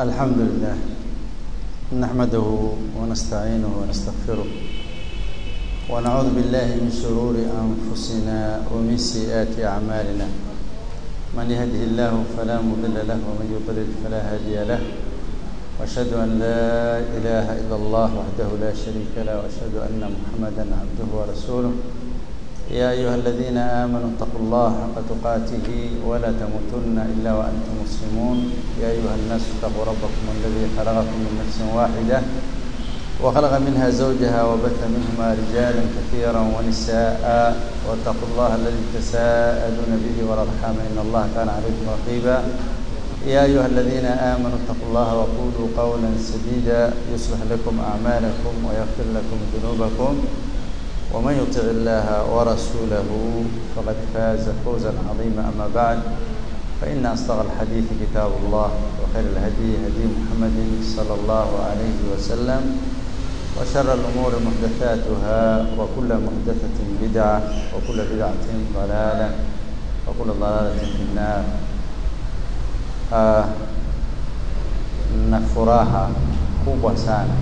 الحمد لله نحمده ونستعينه ونستغفره ونعوذ بالله من شرور أنفسنا ومن سيئات أعمالنا من يهده الله فلا مضل له ومن يضلل فلا هادي له واشهد ان لا اله الا الله وحده لا شريك له واشهد ان محمدا عبده ورسوله يا ايها الذين امنوا اتقوا الله حق تقاته ولا تموتن الا وانتم مسلمون يا ايها الناس اتقوا ربكم الذي خلقكم من نفس واحده وخلق منها زوجها وبث منهما رجالا كثيرا ونساء واتقوا الله الذي تساءلون به والارحام ان الله كان عليكم رقيبا يا ايها الذين امنوا اتقوا الله وقولوا قولا سديدا يصلح لكم اعمالكم ويغفر لكم ذنوبكم ومن يطع الله ورسوله فقد فاز فوزا عظيما اما بعد فان اصدق الحديث كتاب الله وخير الهدي هدي محمد صلى الله عليه وسلم وشر الأمور محدثاتها وكل محدثة بدعة وكل بدعة ضلالة وكل ضلالة في النار آه na furaha kubwa sana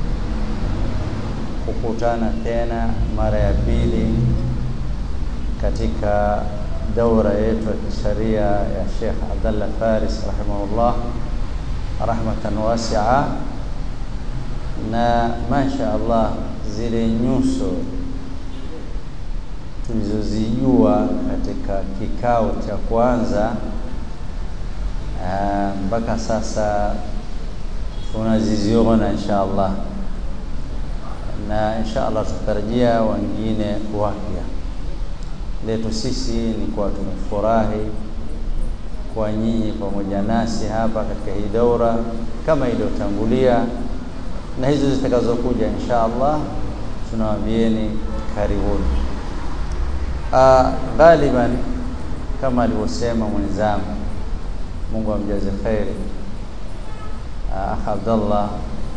kukutana tena mara ya pili katika daura yetu ya kisharia ya Sheikh Abdallah Faris rahimahullah rahmatan wasi'a na masha Allah zile nyuso tulizozijua katika kikao cha kwanza mpaka sasa tunaziziona insha Allah na insha Allah tutarajia wengine wapya. Letu sisi ni kuwa tumefurahi kwa nyinyi pamoja nasi hapa katika hii daura kama iliyotangulia na hizo zitakazokuja insha Allah tunawaambieni karibuni. Uh, ghaliban kama alivyosema mwenzangu, Mungu amjaze kheri, uh, Akh Abdallah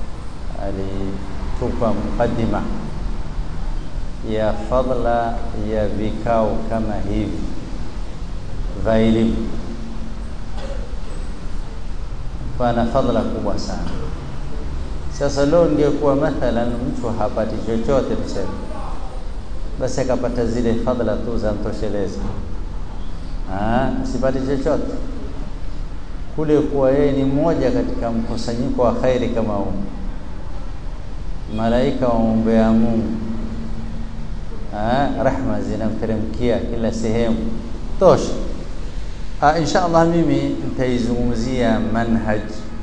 alitupa mukaddima ya fadla ya vikao kama hivi vya elimu, pana fadla kubwa sana. Sasa leo ingekuwa mathalan mtu hapati chochote tuseme, basi akapata zile fadhila tu za mtosheleza, asipati chochote kule, kuwa yeye ni mmoja katika mkusanyiko wa khairi kama huu, malaika waombea Mungu, rahma zinamteremkia kila sehemu, tosha. Insha Allah mimi nitaizungumzia manhaj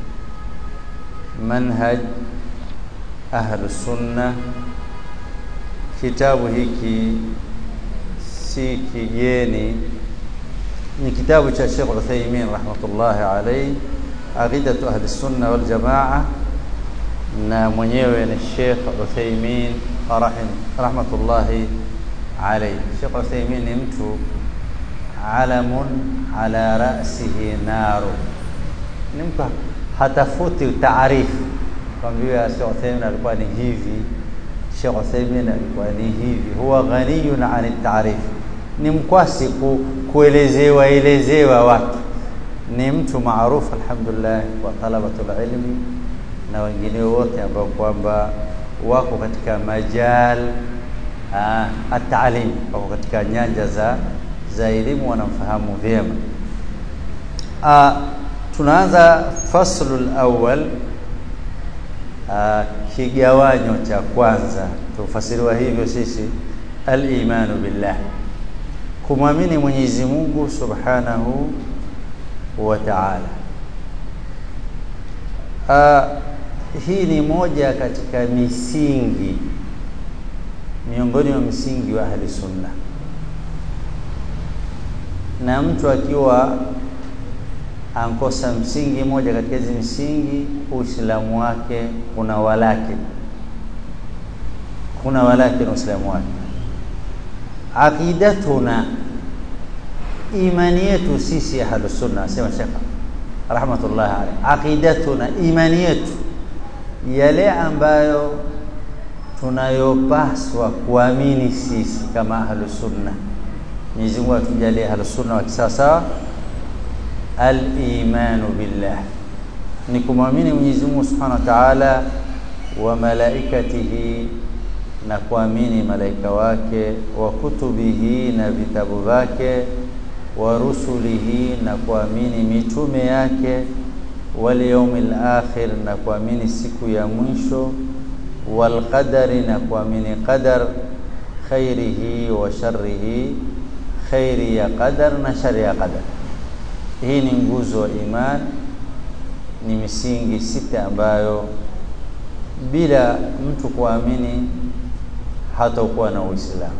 manhaj ahlu sunna. Kitabu hiki si kigeni, ni kitabu cha Sheikh Uthaymeen rahmatullahi alayhi, aqidatu ahli sunna wal jamaa, na mwenyewe ni Sheikh Uthaymeen rahim rahmatullahi alayhi. Sheikh Uthaymeen ni mtu alamun ala ra'sihi naru, ni mtu hatafuti taarifu kwambiwa Sheikh Uthaymeen alikuwa ni hivi, Sheikh Uthaymeen alikuwa ni hivi. Huwa ghaniyun an taarif, ni mkwasi ku, kuelezewa elezewa watu. Ni mtu maarufu alhamdulillah kwa talabatul ilmi na wengine wote ambao kwamba wako katika majal ataalim, wako katika nyanja za za elimu, wanamfahamu vyema. Tunaanza faslul awwal, kigawanyo cha kwanza. Tufasiriwa hivyo sisi, al-imanu billah, kumwamini Mwenyezi Mungu subhanahu wa ta'ala. Hii ni moja katika misingi miongoni mwa misingi wa ahli sunna, na mtu akiwa ankosa msingi moja katika hizi misingi, Uislamu wake kuna walaki, kuna walaki na Uislamu wake. Aqidatuna, imani yetu sisi ahlus sunna, asema Sheikh rahmatullahi alayhi, aqidatuna, imani yetu yale ambayo tunayopaswa kuamini sisi kama ahlus sunna. Mwenyezi Mungu atujalie ahlus sunna wa kisasa al-imanu billah ni kumwamini Mwenyezi Mungu Subhanahu wa Ta'ala wa malaikatihi na kuamini malaika wake wa kutubihi na vitabu vyake wa rusulihi na kuamini mitume yake wal yawmil akhir na kuamini siku ya mwisho wal qadari na kuamini qadar khairihi wa sharrihi khairi ya qadar na shari ya qadar hii ni nguzo wa iman ni misingi sita ambayo bila mtu kuamini hatakuwa na Uislamu.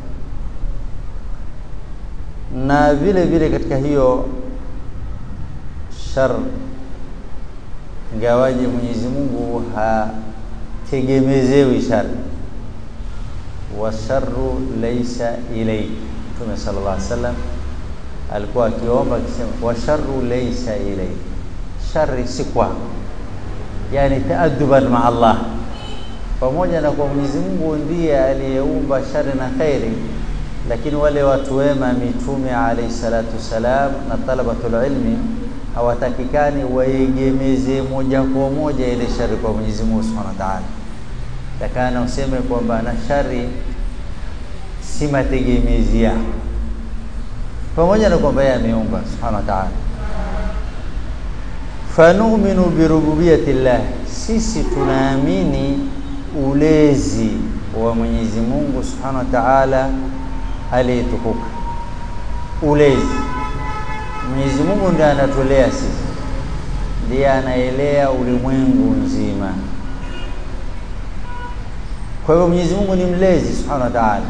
Na vile vile katika hiyo shar, ingawaje Mwenyezi Mungu hategemezewi shari, wa sharru laisa ilayk. Mtume sallallahu alaihi wasallam alikuwa akiomba akisema, wa sharru laisa ilayk, shari si kwako, yani taaduban ma Allah pamoja na kwa Mwenyezi Mungu ndiye aliyeumba shari na khairi, lakini wale watu wema mitume alayhi salatu wassalam na talabatul ilmi hawatakikani waegemeze moja kwa moja ile shari kwa Mwenyezi Mungu Subhanahu wa Ta'ala. Takana useme kwamba na shari si mategemezi yako, pamoja na kwamba yeye ameumba Subhanahu wa Ta'ala. Fanuminu birububiyati llah, sisi tunaamini ulezi wa Mwenyezi Mungu Subhanahu wa Ta'ala aliyetukuka. Ulezi, Mwenyezi Mungu ndiye anatulea sisi, ndiye anaelea ulimwengu nzima. Kwa hivyo Mwenyezi Mungu ni mlezi Subhanahu wa Ta'ala,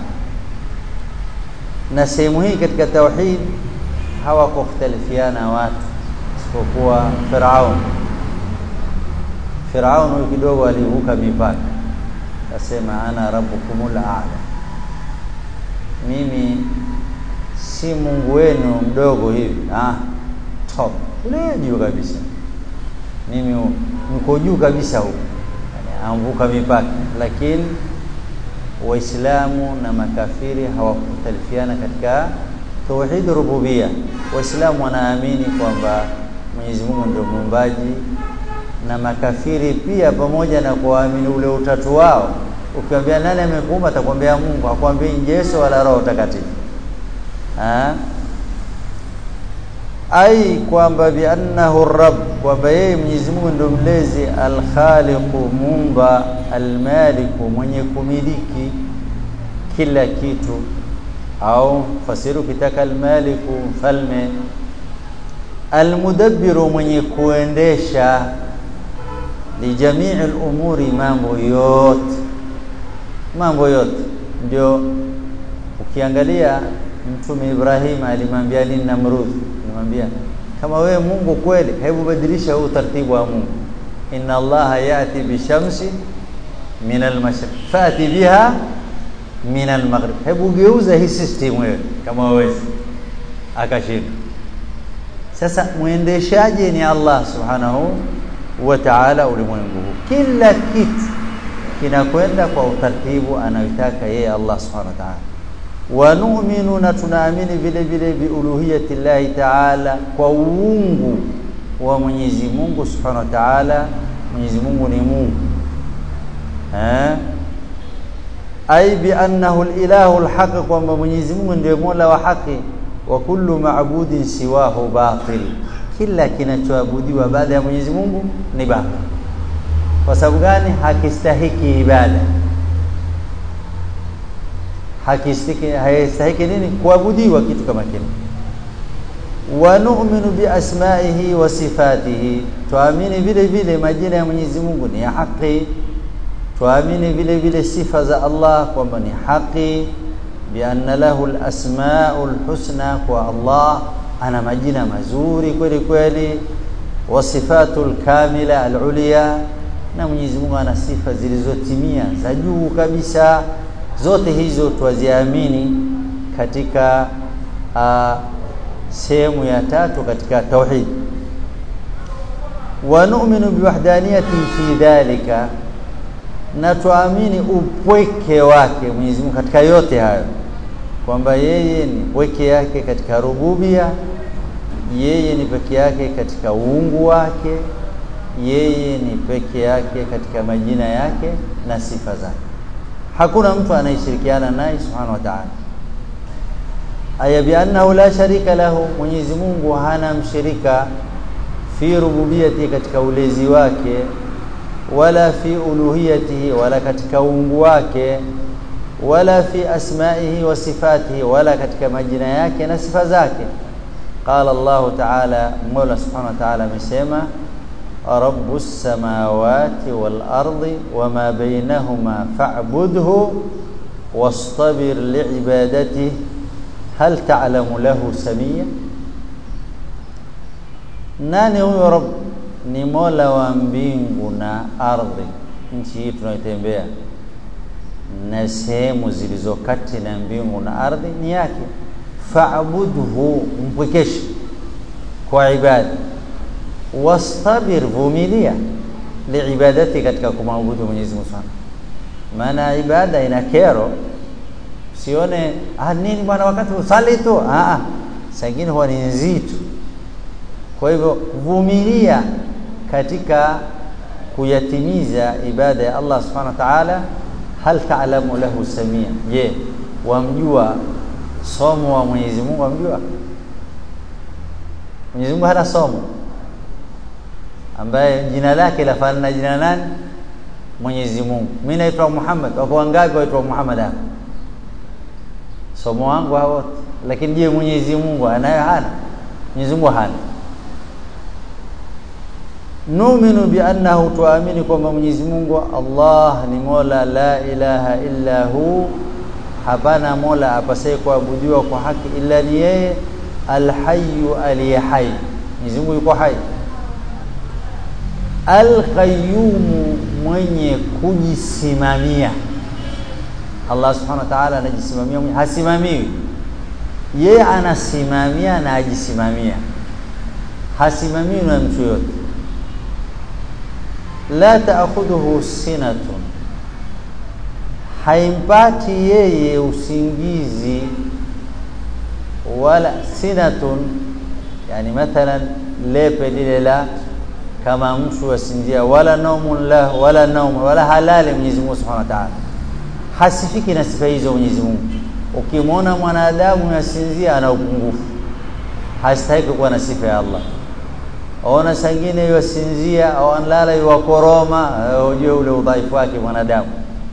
na sehemu hii katika tauhid hawakukhtalifiana watu isipokuwa Firaun. Firaun huyu kidogo alivuka mipaka akasema ana rabbukumul a'la, mimi si Mungu wenu mdogo hivi, ah, top ule juu kabisa, mimi niko juu kabisa huko, yani amvuka mipaka. Lakini Waislamu na makafiri hawakutalifiana katika tauhid rububia. Waislamu wanaamini kwamba Mwenyezi Mungu ndio muumbaji na makafiri pia, pamoja na kuamini ule utatu wao. Ukiambia nani amekuumba, atakwambia Mungu, hakwambii Yesu wala Roho Takatifu. Ai, kwamba biannahu rabb, kwamba yeye Mwenyezi Mungu ndio mlezi, alkhaliqu, muumba, almaliku, mwenye kumiliki kila kitu, au fasiru kitaka almaliku, mfalme, almudabbiru, mwenye kuendesha lijamii lumuri, mambo yote, mambo yote. Ndio ukiangalia Mtume Ibrahim alimwambia nini Namrud? Alimwambia kama wewe Mungu kweli, hebu badilisha huu utaratibu wa Mungu, inna Allaha yati bishamsi min almashriq fati biha min almaghrib, hebu geuza hii system wewe kama wawezi. Akashinda. Sasa mwendeshaji ni Allah subhanahu wa ta'ala ulimwengu huu, kila kitu kinakwenda kwa utaratibu anayotaka yeye Allah subhanahu wa ta'ala. Wa nu'minu, na tunaamini vile vile biuluhiyati llahi ta'ala, kwa uungu wa Mwenyezi Mungu subhanahu wa ta'ala. Mwenyezi Mungu ni Mungu eh, ai bi annahu al-ilahu al-haq, kwamba Mwenyezi Mungu ndiye mola wa haki. Wa kullu ma'budin siwahu batil kila kinachoabudiwa baada ya Mwenyezi Mungu ni batil. Kwa sababu gani? Hakistahiki ibada, hakistahiki haistahiki nini? Kuabudiwa kitu kama kile. Wa nu'minu bi asma'ihi wa sifatihi, tuamini vile vile majina ya Mwenyezi Mungu ni ya haki. Tuamini vile vile sifa za Allah kwamba ni haki, bi anna lahu al-asma'ul husna, kwa Allah ana majina mazuri kweli kweli, wa sifatul kamila alulia, na Mwenyezi Mungu ana sifa zilizotimia za juu kabisa. Zote hizo twaziamini katika uh, sehemu ya tatu katika tauhid. Wa nu'minu biwahdaniyati fi dhalika, na tuamini upweke wake Mwenyezi Mungu katika yote hayo kwamba yeye ni pweke yake katika rububia, yeye ni peke yake katika uungu wake, yeye ni peke yake katika majina yake na sifa zake hakuna mtu anayeshirikiana naye subhanahu wa ta'ala aya biannahu la sharika lahu Mwenyezi Mungu hana mshirika fi rububiyati katika ulezi wake wala fi uluhiyatihi wala katika uungu wake wala fi asma'ihi wa sifatihi wala katika majina yake na sifa zake qala Allah ta'ala Mola subhanahu wa ta'ala amesema rabbus samawati wal ardi wama bainahuma fa'budhu wastabir li'ibadatihi hal ta'lamu lahu samia nani huyo rabb ni mola wa mbingu na ardhi nchi hii tunaitembea na sehemu zilizo kati na mbingu na ardhi ni yake fa'budhu mpwekeshe kwa ibada wastabir vumilia liibadati katika kumwabudu Mwenyezi Mungu sana maana ibada ina kero sione ah nini bwana wakati usali tu ah ah sangine huwa ni nzito kwa hivyo vumilia katika kuyatimiza ibada ya Allah subhanahu wa ta'ala hal ta'lamu lahu samia je wamjua somo wa Mwenyezi Mungu wamjua Mwenyezi Mungu hana somo ambaye jina lake lafanana na jina nani Mwenyezi Mungu mimi naitwa Muhammad wako wangapi waitwa Muhammad hapa somo wangu hao lakini je Mwenyezi Mungu anayo hana Mwenyezi Mungu hana numinu bi annahu tuamini kwamba Mwenyezi Mungu Allah ni Mola la ilaha illa hu hapana Mola apasaye kuabudiwa kwa haki illa ni yeye alhayyu aliye hai Mwenyezi Mungu yuko hai alqayyum mwenye kujisimamia Allah subhanahu wa ta'ala anajisimamia mwenye hasimamiwi yeye anasimamia na ajisimamia hasimamiwi na mtu yote la ta'khudhuhu sinatun haimpati yeye usingizi wala sinatun yani mathalan lepe lile la kama mtu asinzia wala naumun la wala naum wala halali Mwenyezi Mungu Subhanahu wa Ta'ala hasifiki na sifa hizo Mwenyezi Mungu ukimwona mwanadamu yasinzia ana upungufu hastahiki kuwa na sifa ya Allah ona sangine yasinzia au anlala yuwakoroma ujue ule udhaifu wake mwanadamu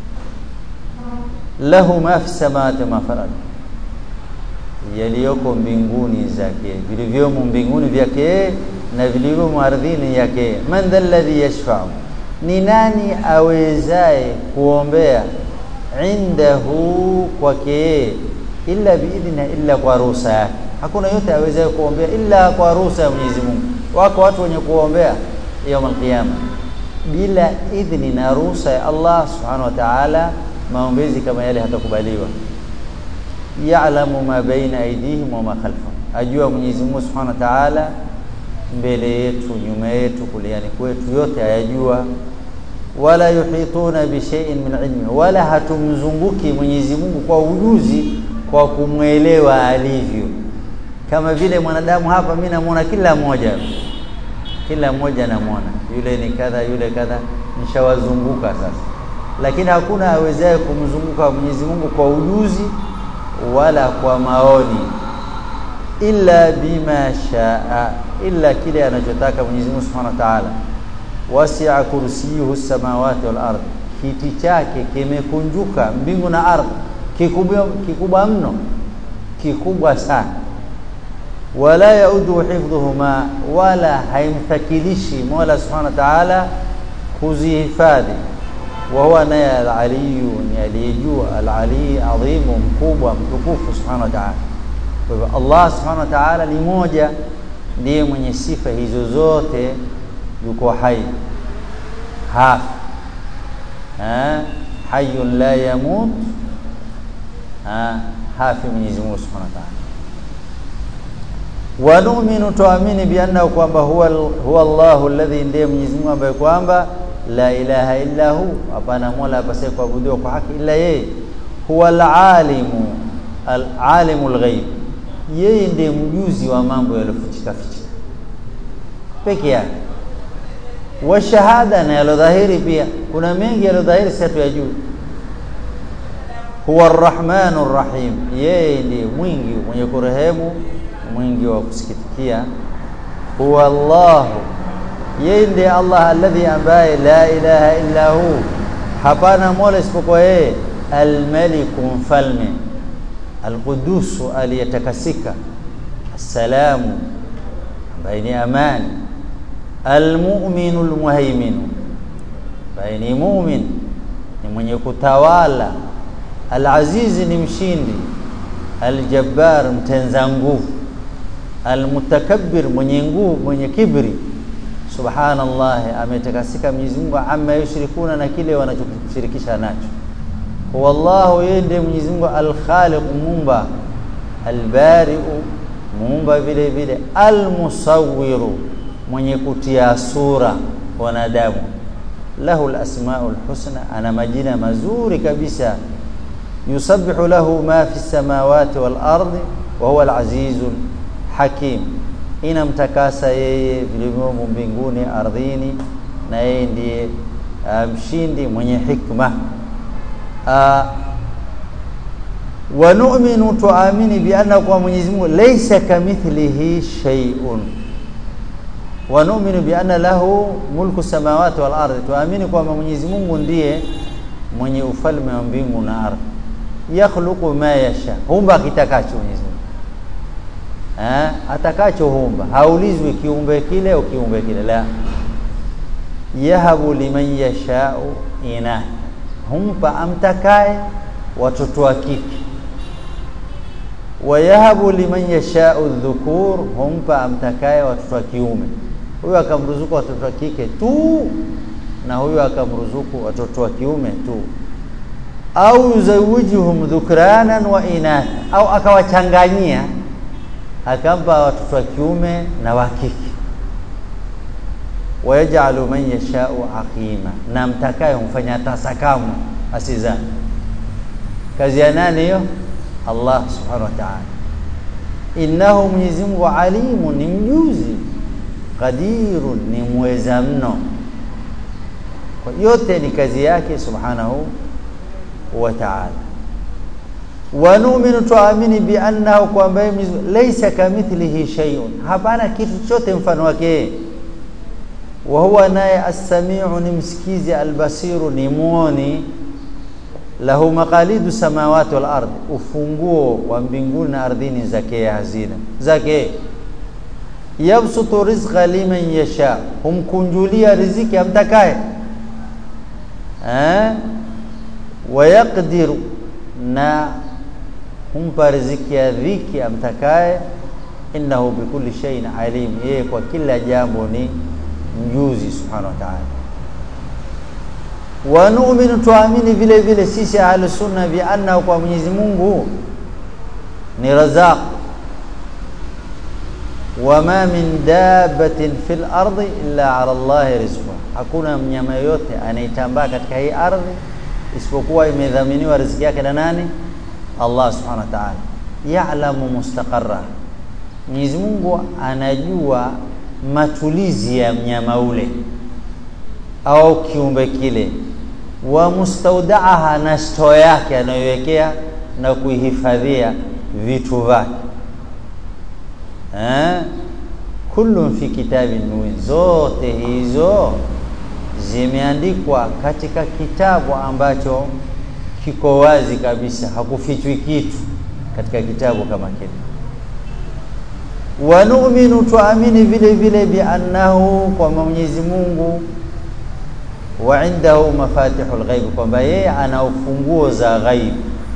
lahu ma fi samawati ma fil ardi yaliyoko mbinguni zake vilivyomo mbinguni vyake na vilivyomo ardhini yake man dha alladhi yashfa'u ni nani awezaye kuombea indahu kwake illa biidhna illa kwa ruhusa yake hakuna yote awezaye kuombea illa kwa ruhusa ya Mwenyezi Mungu wako watu wenye kuombea يوم القيامه bila idhni na ruhusa ya Allah subhanahu wa ta'ala maombezi kama yale hatakubaliwa ya'lamu ma baina aydihim wa ma khalfahum ajua Mwenyezi Mungu subhanahu wa ta'ala mbele yetu nyuma yetu kuliani kwetu yote ayajua wala yuhituna bi shay'in min ilmi wala hatumzunguki Mwenyezi Mungu kwa ujuzi kwa kumwelewa alivyo kama vile mwanadamu hapa mimi namuona kila mmoja kila mmoja namuona yule ni kadha yule kadha nishawazunguka sasa lakini hakuna awezaye kumzunguka Mwenyezi Mungu kwa ujuzi wala kwa maoni illa bima shaa illa kile anachotaka Mwenyezi Mungu Subhanahu wa Ta'ala wasi'a kursiyuhu samawati wal ardh kiti chake kimekunjuka mbingu na ardhi kikubwa kikubwa mno kikubwa sana wala yaudu hifdhuhuma wala haimthakilishi Mola Subhanahu wa Ta'ala kuzihifadhi wa huwa naye al-aliyu ni aliyejua al-ali adhimu mkubwa mtukufu Subhanahu wa Ta'ala kwa hivyo Allah Subhanahu wa Ta'ala ni moja ndiye mwenye sifa hizo zote yuko hai hafi ha hayyun la yamut ha hafi Mwenyezi Mungu Subhanahu wa Ta'ala wa nu'minu tuamini bi annahu kwamba huwa huwa Allahu alladhi ndiye Mwenyezi Mungu ambaye kwamba la ilaha illa hu hapana mola apasaye kuabudiwa kwa haki ila yeye huwa al-alimu al-alimu al-ghaib yeye ndiye mjuzi wa mambo yaliyofichika fichika peke yake wa shahada na yalodhahiri pia kuna mengi yalodhahiri si hatuyajui huwa arrahmanu rrahim yeye ndiye mwingi mwenye kurehemu mwingi wa kusikitikia huwa Allahu yeye ndiye Allah alladhi ambaye la ilaha illa hu hapana mola isipokuwa yeye almaliku mfalme alqudusu aliyetakasika assalamu ambaye ni amani almu'minu almuhaiminu ambaye ni mu'min ni mwenye kutawala alazizi ni mshindi aljabbar mtenza nguvu almutakabbir mwenye nguvu mwenye kibri subhanallah ametakasika Mwenyezi Mungu amma yushrikuna na kile wanachokushirikisha nacho wallahu yeye ndiye Mwenyezi Mungu alkhaliq muumba albari'u muumba vile vile almusawwiru mwenye kutia sura wanadamu lahu alasmaul husna ana majina mazuri kabisa yusabbihu lahu ma fi samawati wal ardi wa huwa alazizul hakim inamtakasa yeye vilivyomo mbinguni ardhini na yeye ndiye mshindi um, mwenye hikma uh, wa nu'minu tuamini bi anna kwa Mwenyezi Mungu laysa kamithlihi shay'un wa nu'minu bi anna lahu mulku samawati wal ardi tuamini kwamba Mwenyezi Mungu ndiye mwenye ufalme wa mbingu na ardhi yakhluqu ma yasha humba kitakacho Mwenyezi Mungu eh atakacho humba haulizwi kiumbe kile au kiumbe kile la yahabu liman yashau ina humpa amtakaye watoto wa kike wayahabu liman yashau dhukur humpa amtakaye watoto wa kiume huyo akamruzuku watoto wa kike tu na huyo akamruzuku watoto wa kiume tu au yuzawijuhum dhukranan wa inatha au akawachanganyia akampa watoto wa kiume na wa kike wayaj'alu man yashau aqima na mtakaye humfanya tasakamu asizani kazi ya nani hiyo Allah subhanahu wa ta'ala innahu Mwenyezi Mungu alimu ni mjuzi qadirun ni mweza mno kwa yote ni kazi yake subhanahu wa ta'ala wa nu'minu tuamini bi annahu kwamba laysa kamithlihi shay'un hapana kitu chote mfano wake wa huwa naye as-sami'u ni msikizi al-basiru ni muoni lahu maqalidu samawati wal ardh ufunguo wa mbinguni na ardhini zake hazina zake yabsutu rizqa liman yasha humkunjulia riziki amtakaye eh wayaqdiru na humpa riziki ya dhiki amtakaye innahu bikulli shay'in alim yeye kwa kila jambo ni mjuzi subhanahu wa ta'ala wa nu'minu tuamini vile vile sisi ahlu sunna bi anna kwa Mwenyezi Mungu ni razaq wama min dabbatin fil ardi illa ala Allah rizquha hakuna mnyama yote anayetambaa katika hii ardhi isipokuwa imedhaminiwa riziki yake na nani Allah subhanahu wa ta'ala ya'lamu mustaqarra Mwenyezi Mungu anajua matulizi ya mnyama ule au kiumbe kile wa mustaudaaha na stoo yake anayoiwekea na kuihifadhia vitu vyake eh kullu fi kitabin mubin zote hizo zimeandikwa katika kitabu ambacho kiko wazi kabisa hakufichwi kitu katika kitabu kama kile wa nu'minu tuamini vile vile bi annahu kwa Mwenyezi Mungu wa indahu mafatihul ghaib kwamba yeye ana ufunguo za ghaib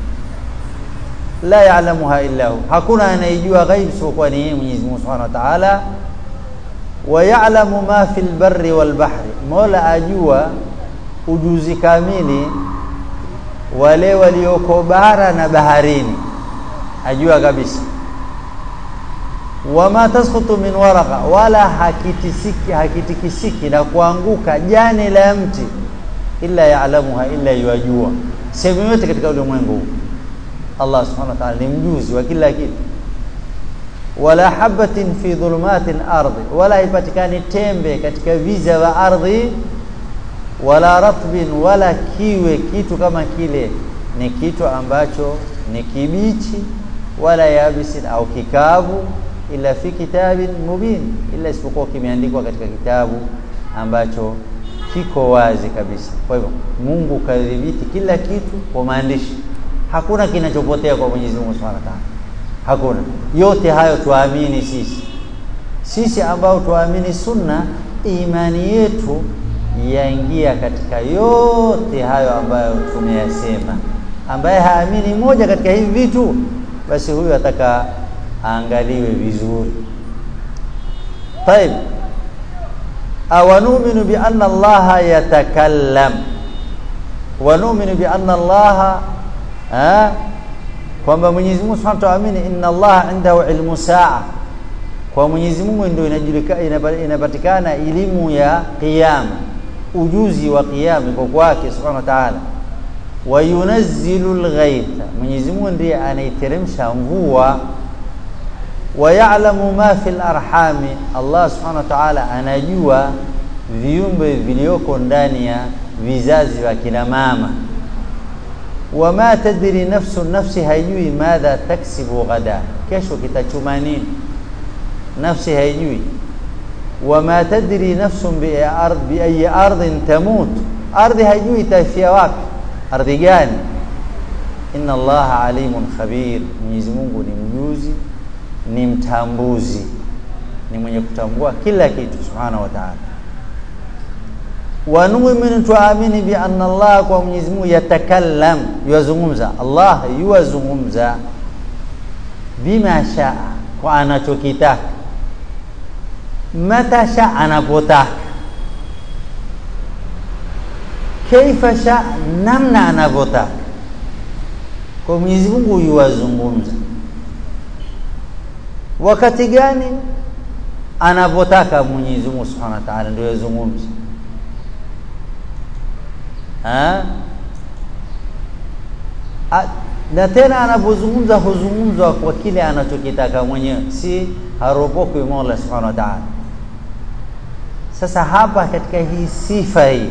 la ya'lamuha illa hu hakuna anayejua ghaib isipokuwa ni yeye Mwenyezi Mungu Subhanahu wa Ta'ala wa ya'lamu ma fil barri wal bahri Mola ajua ujuzi kamili wale walioko bara na baharini ajua kabisa wama tasqutu min waraqa wala hakitisiki hakitikisiki na kuanguka jani la mti illa ya'lamuha illa yajua sehemu yote katika ulimwengu Allah subhanahu wa ta'ala ni mjuzi wa kila kitu wala habatin fi dhulumati al-ardi wala haipatikani tembe katika viza wa ardhi wala ratbin wala kiwe kitu kama kile ni kitu ambacho ni kibichi wala yabisin au kikavu ila fi kitabin mubin ila isipokuwa kimeandikwa katika kitabu ambacho kiko wazi kabisa kwa hivyo Mungu kadhibiti kila kitu kwa maandishi hakuna kinachopotea kwa Mwenyezi Mungu Subhanahu wa Ta'ala hakuna yote hayo tuamini sisi sisi ambao tuamini sunna imani yetu yaingia katika yote hayo ambayo tumeyasema ambaye haamini moja katika hivi vitu basi huyu ataka aangaliwe vizuri طيب awanu'minu bi anna allaha yatakallam wa nu'minu bi anna allaha eh kwamba Mwenyezi Mungu Subhanahu wa Ta'ala inna allaha indahu ilmu saa kwa Mwenyezi Mungu ndio inajulikana inapatikana elimu ya kiyama ujuzi wa kiyama kwa kwake Subhanahu wa Ta'ala wa yunazzilu alghaytha Mwenyezi Mungu ndiye anaiteremsha mvua wa ya'lamu ma fil arhami Allah Subhanahu wa Ta'ala anajua viumbe vilioko ndani ya vizazi vya kina mama wama tadri nafsu nafsi haijui madha taksibu ghada kesho kitachuma nini nafsi haijui wama tadri nafsu bi ardh bi ayi ardhin tamut ardhi haijui itafia wapi ardhi gani inna allaha alimun khabir mwenyezi Mungu ni mjuzi ni mtambuzi ni mwenye kutambua kila kitu subhanahu wa ta'ala wa nu'minu tuamini bi anna Allah kwa Mwenyezi Mungu yatakallam yuwazungumza Allah yuwazungumza bima shaa kwa anachokitaka mata shaa anapotaka kaifa shaa namna anavyotaka kwa Mwenyezi Mungu yuwazungumza wakati gani anapotaka Mwenyezi Mungu Subhanahu wa Ta'ala ndio yazungumza na tena anapozungumza huzungumzwa kwa kile anachokitaka mwenyewe si haropokwi Mola Subhanahu wa Ta'ala sasa hapa katika hii sifa hii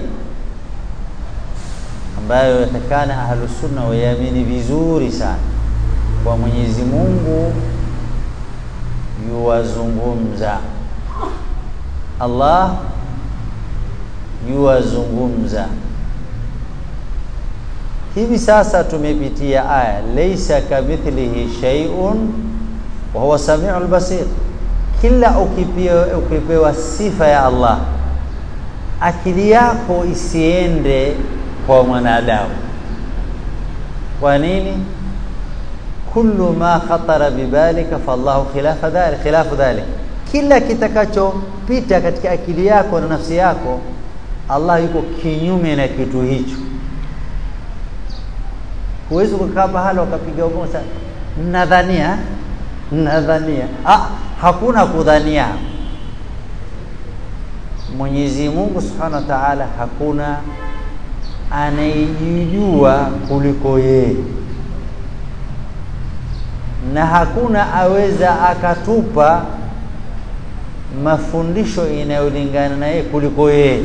ambayo yatakana ahlus sunna wayamini vizuri sana kwa Mwenyezi Mungu yuwazungumza Allah yuwazungumza hivi sasa tumepitia aya laysa kamithlihi shay'un wa huwa samiul basir kila ukipewa, ukipewa sifa ya Allah akili yako isiende kwa mwanadamu kwa nini kullu ma khatara bibalika fallahu khilafa dhalik khilafu dhalik kila kitakachopita katika akili yako na nafsi yako Allah yuko kinyume na kitu hicho huwezi kukaa pahala ukapiga ugoma sana nadhania nadhania ah hakuna kudhania Mwenyezi Mungu Subhanahu wa Ta'ala hakuna anayejijua kuliko yeye na hakuna aweza akatupa mafundisho inayolingana na yeye kuliko yeye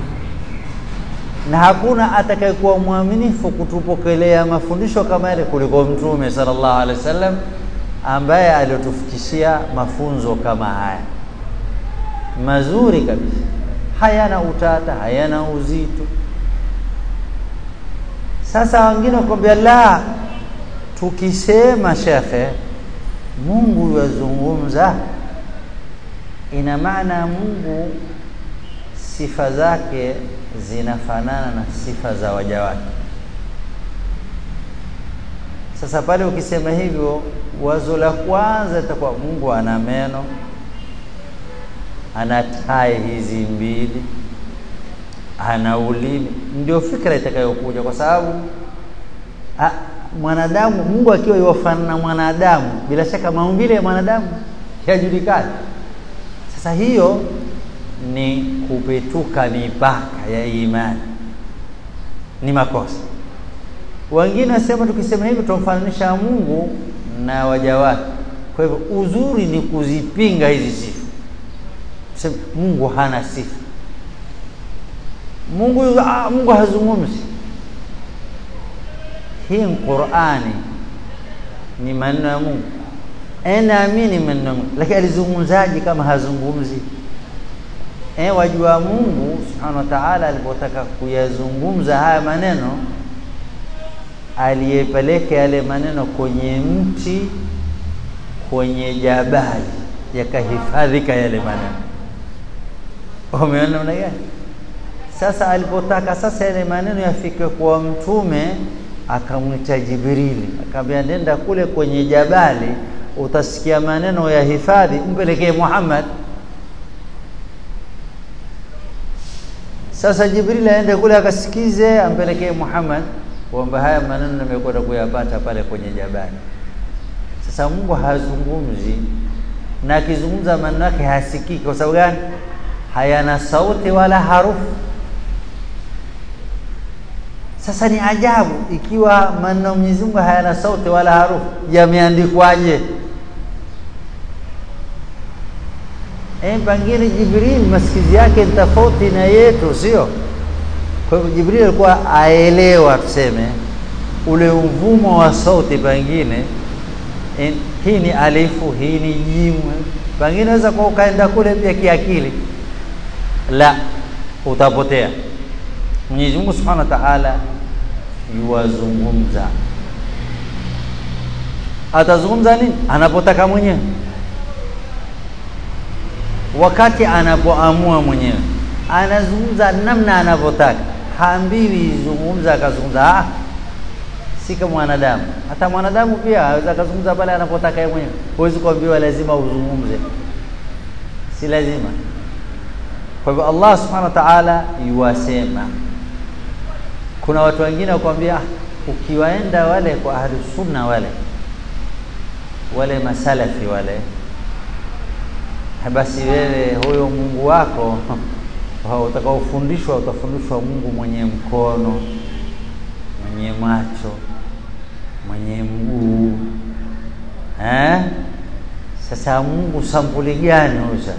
na hakuna atakayekuwa mwaminifu kutupokelea mafundisho kama yale kuliko mtume sallallahu alaihi wasallam ambaye aliotufikishia mafunzo kama haya mazuri kabisa hayana utata hayana uzito sasa wengine wakwambia la tukisema shekhe Mungu yazungumza ina maana Mungu sifa zake zinafanana na sifa za waja wake sasa pale ukisema hivyo wazo la kwanza itakuwa Mungu ana meno ana tai hizi mbili ana ulimi ndio fikra itakayokuja kwa sababu a, mwanadamu Mungu akiwa yuwafanana na mwanadamu bila shaka maumbile ya mwanadamu yajulikana sasa hiyo ni kupetuka mipaka ya imani ni makosa wengine wasema tukisema hivyo tumfananisha Mungu na waja wake kwa hivyo uzuri ni kuzipinga hizi sifa sema Mungu hana sifa Mungu ah, Mungu hazungumzi hii Qur'ani ni maneno ya Mungu naamini maneno ya Mungu lakini alizungumzaje kama hazungumzi eh wajua Mungu subhanahu wa ta'ala alipotaka kuyazungumza haya maneno aliyepeleka yale maneno kwenye mti kwenye jabali yakahifadhika yale maneno umeona namna gani sasa alipotaka sasa yale maneno yafike kwa mtume akamwita Jibrili akamwambia nenda kule kwenye jabali utasikia maneno ya hifadhi mpelekee Muhammad sasa Jibril aende kule akasikize ampelekee Muhammad kwamba haya maneno nimekwenda kuyapata pale kwenye jabali sasa Mungu hazungumzi na akizungumza maneno yake hasikiki kwa sababu gani hayana sauti wala harufu sasa ni ajabu ikiwa maneno ya Mwenyezi Mungu hayana sauti wala harufu yameandikwaje eh pengine Jibril masikizi yake ni tofauti na yetu sio kwa hivyo Jibril alikuwa aelewa tuseme ule mvumo wa sauti pengine hii ni alifu hii ni jimu pengine naweza kwa ukaenda kule pia kiakili la utapotea Mwenyezi Mungu Subhanahu wa Ta'ala yuwazungumza atazungumza nini anapotaka mwenyewe wakati anapoamua mwenyewe anazungumza namna anavyotaka haambiwi zungumza akazungumza ah si kama mwanadamu hata mwanadamu pia aweza akazungumza pale anapotaka yeye mwenyewe huwezi kuambiwa lazima uzungumze si lazima kwa hivyo Allah subhanahu wa ta'ala yuwasema kuna watu wengine wakwambia ukiwaenda wale kwa ahli sunna wale wale masalafi wale basi wewe huyo Mungu wako utakaofundishwa utafundishwa Mungu mwenye mkono mwenye macho mwenye mguu eh sasa Mungu sampuli gani huyo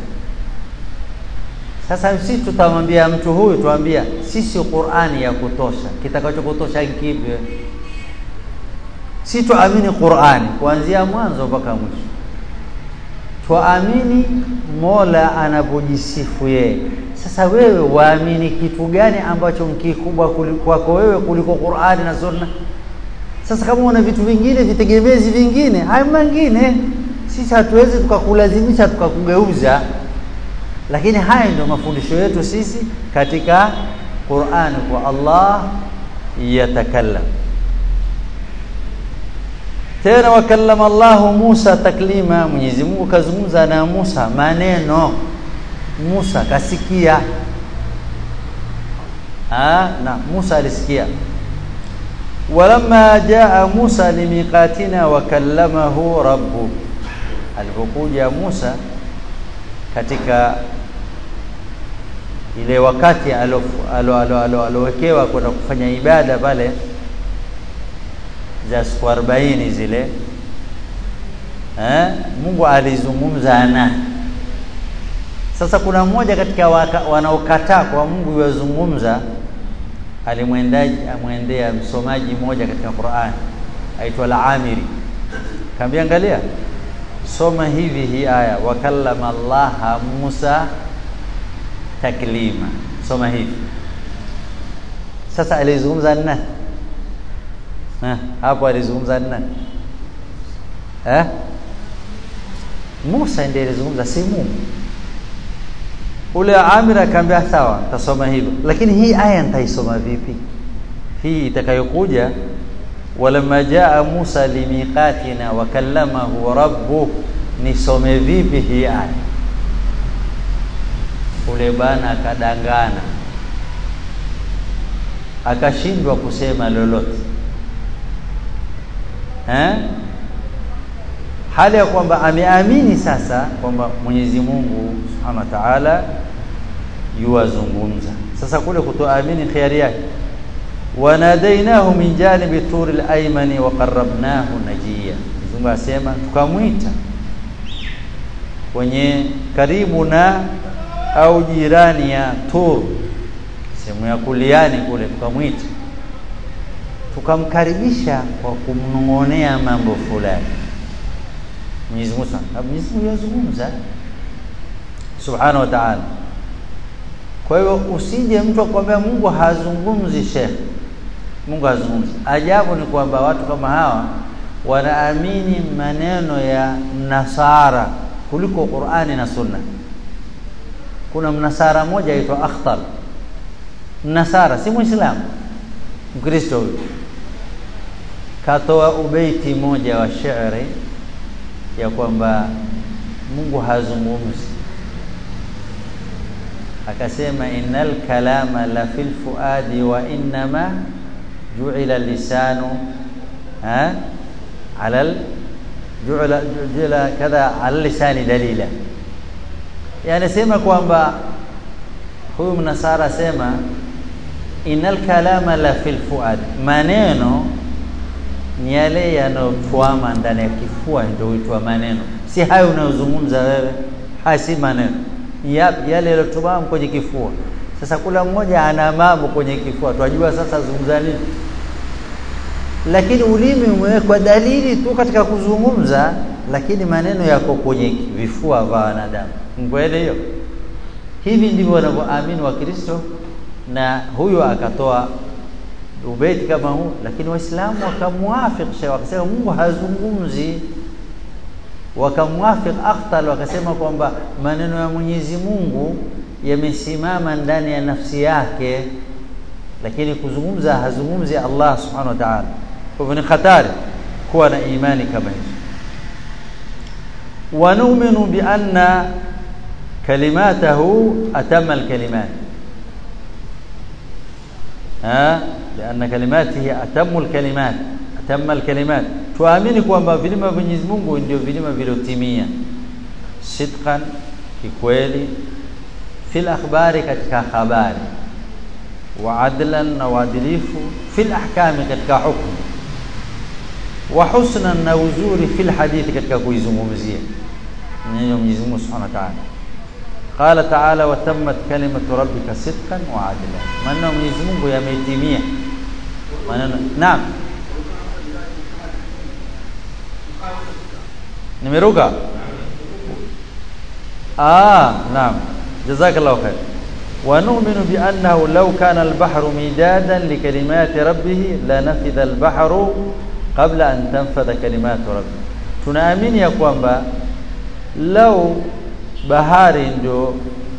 sasa sisi tutamwambia mtu huyu tuambia sisi Qur'ani ya kutosha kitakachokutosha kipi si tuamini Qur'ani kuanzia mwanzo mpaka mwisho tuamini Mola anapojisifu yeye sasa wewe waamini kitu gani ambacho kikubwa kwako wewe kuliko Qur'ani na Sunna sasa kama una vitu vingine vitegemezi vingine haya mengine sisi hatuwezi tukakulazimisha tukakugeuza lakini haya ndio mafundisho yetu sisi katika Qur'an kwa Allah yatakallam tena wakallama Allah Musa taklima Mwenyezi Mungu kazungumza na Musa maneno Musa kasikia ah na Musa alisikia walamma jaa Musa limiqatina wakallamahu rabbu alipokuja Musa katika ile wakati alowekewa kwenda kufanya ibada pale za siku 40 zile eh Mungu alizungumza na sasa kuna mmoja katika wanaokataa kwa Mungu yazungumza alimwendaji amwendea msomaji mmoja katika Qur'an aitwa Al-Amiri kaambia angalia soma hivi hii aya wakallama Allah Musa taklima soma hivi sasa alizungumza nani eh hapo alizungumza nani eh Musa ndiye alizungumza si Mungu ule Amir akaambia sawa tasoma hivyo lakini hii aya nitaisoma vipi hii itakayokuja walamma jaa Musa limiqatina wa kallamahu rabbuh nisome vipi hii aya ule bana akadangana akashindwa kusema lolote eh hali ya kwamba ameamini sasa kwamba Mwenyezi Mungu Subhanahu wa Ta'ala yuwazungumza sasa kule kutoamini khiari yake wanadainahu min janibi turil aymani wa qarrabnahu najiya Mungu asema tukamwita kwenye karibu na au jirani ya Tur sehemu ya kuliani kule tukamwita tukamkaribisha kwa kumnong'onea mambo fulani Mwenyezi Mungu Mwenyezi Mungu yazungumza Subhanahu wa Ta'ala kwa hiyo usije mtu akwambia Mungu hazungumzi Sheikh Mungu hazungumzi ajabu ni kwamba watu kama hawa wanaamini maneno ya Nasara kuliko Qur'ani na Sunna kuna mnasara mmoja aitwa Akhtar mnasara si muislamu mkristo huyu katoa ubeiti moja wa shairi ya kwamba Mungu hazungumzi akasema innal kalama la fil fuadi wa innama ju'ila lisanu ha ala ju'ila ju'ila kadha ala lisani dalila yani sema kwamba huyu mnasara sema innal kalama la fil fuad maneno ni yale yanayotwama ndani ya kifua ndio huitwa maneno si hayo unayozungumza wewe haya si maneno yapi yale yaliyotwama kwenye kifua sasa kula mmoja ana mambo kwenye kifua twajua sasa zungumza nini lakini ulimi umewekwa dalili tu katika kuzungumza lakini maneno yako kwenye vifua vya wanadamu kweli hiyo hivi ndivyo wanavyoamini wakristo na huyo akatoa ubeti kama huu lakini waislamu wakamwafiq wakasema Mungu hazungumzi wakamwafiq Akhtal wakasema kwamba maneno ya Mwenyezi Mungu yamesimama ndani ya nafsi yake lakini kuzungumza hazungumzi Allah subhanahu wa ta'ala kwa hivyo ni hatari kuwa na imani kama hizo ونؤمن بأن كلماته أتم الكلمات ها لأن كلماته أتم الكلمات أتم الكلمات tuamini kwamba vilima vya Mwenyezi Mungu ndio vilima viliotimia sidqan kikweli fil akhbari katika habari wa adlan na uadilifu fil ahkami katika hukumu wa husnan na uzuri fil hadithi katika kuizungumzia neno Mwenyezi Mungu Subhanahu wa Ta'ala qala ta'ala wa tammat kalimatu rabbika sidqan wa adla maneno Mwenyezi Mungu yametimia maneno naam nimeruka ah naam jazakallahu khair ونؤمن بأنه لو كان البحر مدادا لكلمات ربه لنفذ البحر قبل أن تنفذ كلمات ربه tunaamini ya kwamba lau bahari ndio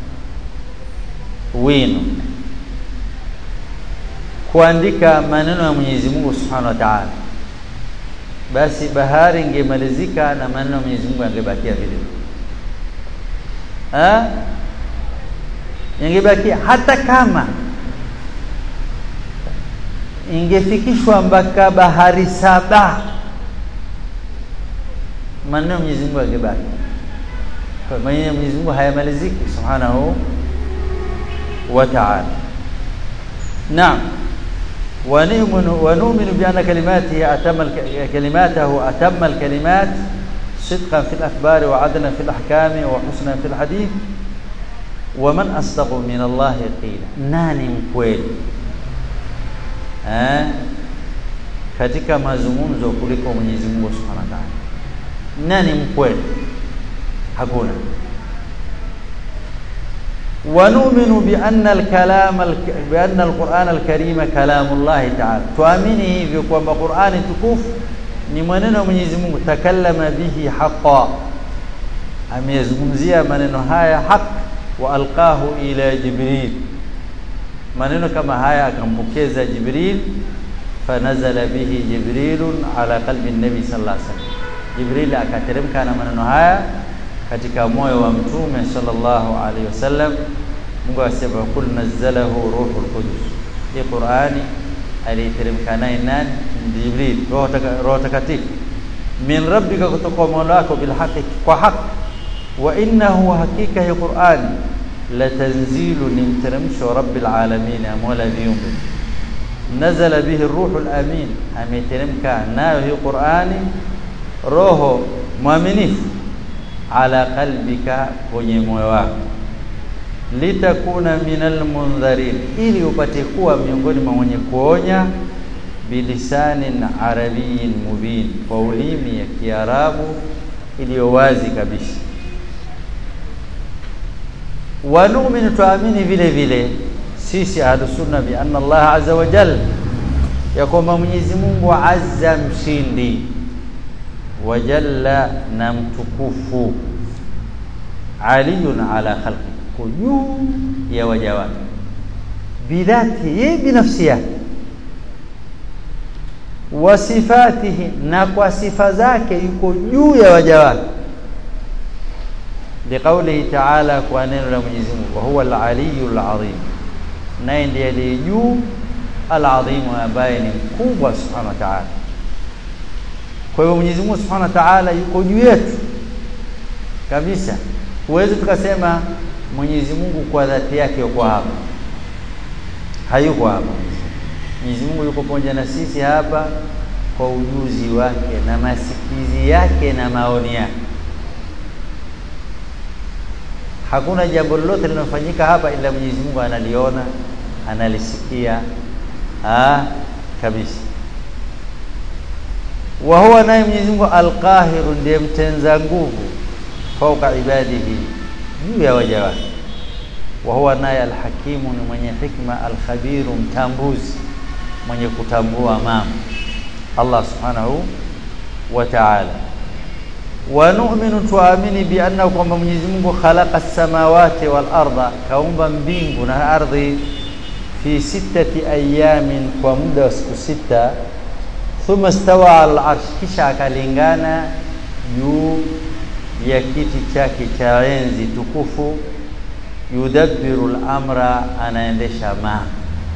wino kuandika maneno ya Mwenyezi Mungu Subhanahu wa Ta'ala basi bahari ingemalizika na maneno ya Mwenyezi Mungu yangebakia vile eh yangebakia hata kama ingefikishwa mpaka bahari saba maneno ya Mwenyezi Mungu yangebaki kwa maneno ya Mwenyezi Mungu hayamaliziki subhanahu wa ta'ala naam ونؤمن ونؤمن بأن كلماته أتم كلماته أتم الكلمات صدقا في الأخبار وعدلا في الأحكام وحسنا في الحديث ومن أصدق من الله قيلا nani mkweli eh katika mazungumzo kuliko Mwenyezi Mungu Subhanahu wa Ta'ala nani mkweli hakuna ونؤمن بأن الكلام بأن القرآن الكريم كلام الله تعالى tuamini hivyo kwamba Qur'ani tukufu ni maneno ya Mwenyezi Mungu takallama bihi haqa amezungumzia maneno haya haq wa alqahu ila Jibril maneno kama haya akampokeza Jibril fanazala bihi Jibrilun ala qalbi nabi sallallahu alaihi wasallam Jibril akateremka na maneno haya katika moyo wa mtume sallallahu alaihi wasallam Mungu asema kul nazzalahu ruhul qudus hii Qur'ani aliteremka naye nani Jibril roho takatifu min rabbika kutoka mola wako bil haqi kwa haki wa innahu hakika hii Qur'ani la tanzilu ni mteremsho rabbil alamin mola viumbe nazala bihi ruhul amin ameteremka nayo hii Qur'ani roho mwaminifu ala qalbika kwenye moyo wako litakuna minal mundharin ili upate kuwa miongoni mwa wenye kuonya bilisanin arabiyin mubin kwa ulimi ya kiarabu iliyo wazi kabisa wa nu'minu tuamini vile vile sisi ahlusunna bi anna Allah azza wa jalla ya kwamba Mwenyezi Mungu azza mshindi wa jalla na mtukufu aliyun ala khalqi ko juu ya waja wake bidhati yeye binafsi yake wa sifatihi na kwa sifa zake yuko juu ya waja wake liqaulihi ta'ala kwa neno la Mwenyezi Mungu wa huwa al-aliyyul azim naye ndiye aliye juu al-azim ambaye ni mkubwa subhanahu wa ta'ala kwa hivyo Mwenyezi Mungu subhanahu wa ta'ala yuko juu yetu kabisa huwezi tukasema Mwenyezi Mungu kwa dhati yake yuko hapa hayuko hapa Mwenyezi Mungu yuko pamoja na sisi hapa kwa ujuzi wake na masikizi yake na maoni yake hakuna jambo lolote linalofanyika hapa ila Mwenyezi Mungu analiona analisikia ah kabisa wa huwa naye Mwenyezi Mungu alqahiru ndiye mtenza nguvu fauka ibadihi juu ya waja wake wa huwa naye alhakimu ni mwenye hikma alkhabiru mtambuzi mwenye kutambua mambo Allah subhanahu wa ta'ala wa nu'minu tuamini bi anna kwamba Mwenyezi Mungu khalaqa as-samawati wal arda kaumba mbingu na ardhi fi sittati ayamin kwa muda wa siku sita thumma stawa al arsh kisha akalingana juu ya kiti chake cha enzi tukufu yudabbiru al-amra anaendesha mambo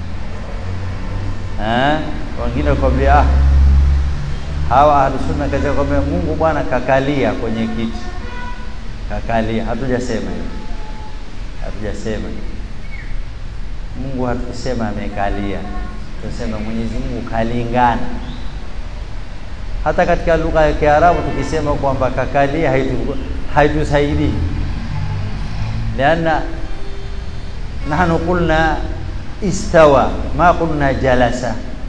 eh wengine kwambia ah hawa ahlusunna kaza kwambia Mungu bwana kakalia kwenye kiti kakalia hatujasema hiyo hatujasema Mungu hatusema amekalia tunasema Mwenyezi Mungu kalingana hata katika lugha ya Kiarabu tukisema kwamba kakalia haitusaidii لأن نحن قلنا استوى ما قلنا جلس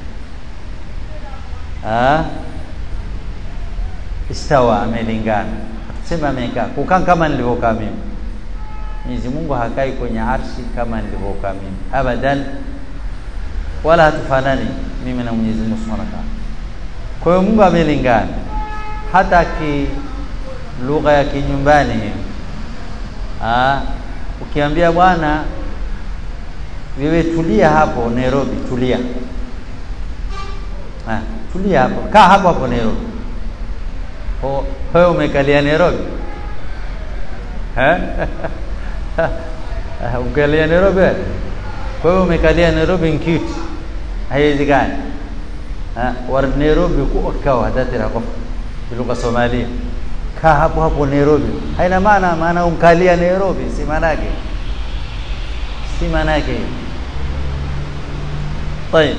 آه استوى amelingana tuseme amekaa kukaa kama nilivyokaa mimi Mwenyezi Mungu hakai kwenye arshi kama nilivyokaa mimi abadan wala hatufanani mimi na Mwenyezi Mungu Subhanahu wa Ta'ala kwa hiyo Mungu amelingana hata ki lugha ya kinyumbani hiyo ah ukiambia bwana wewe tulia hapo Nairobi tulia ah tulia hapo kaa hapo hapo Nairobi ho wewe umekalia Nairobi eh umekalia Nairobi kwa hiyo umekalia Nairobi nkiti haiwezekani ah war Nairobi kuokaa hadatira kwa lugha Somalia kaa hapo hapo Nairobi haina maana maana umkalia Nairobi si maana yake si maana yake طيب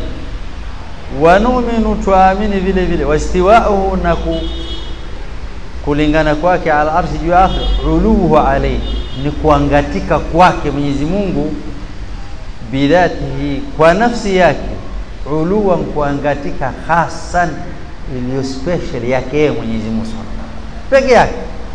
ونؤمن tuamini vile vile wastiwa'uhu na ku, kulingana kwake ala arshi juu ya uluhu alayhi ni kuangatika kwake Mwenyezi Mungu bidhatihi kwa nafsi yake uluwan kuangatika hasan iliyo special yake yeye Mwenyezi Mungu peke yake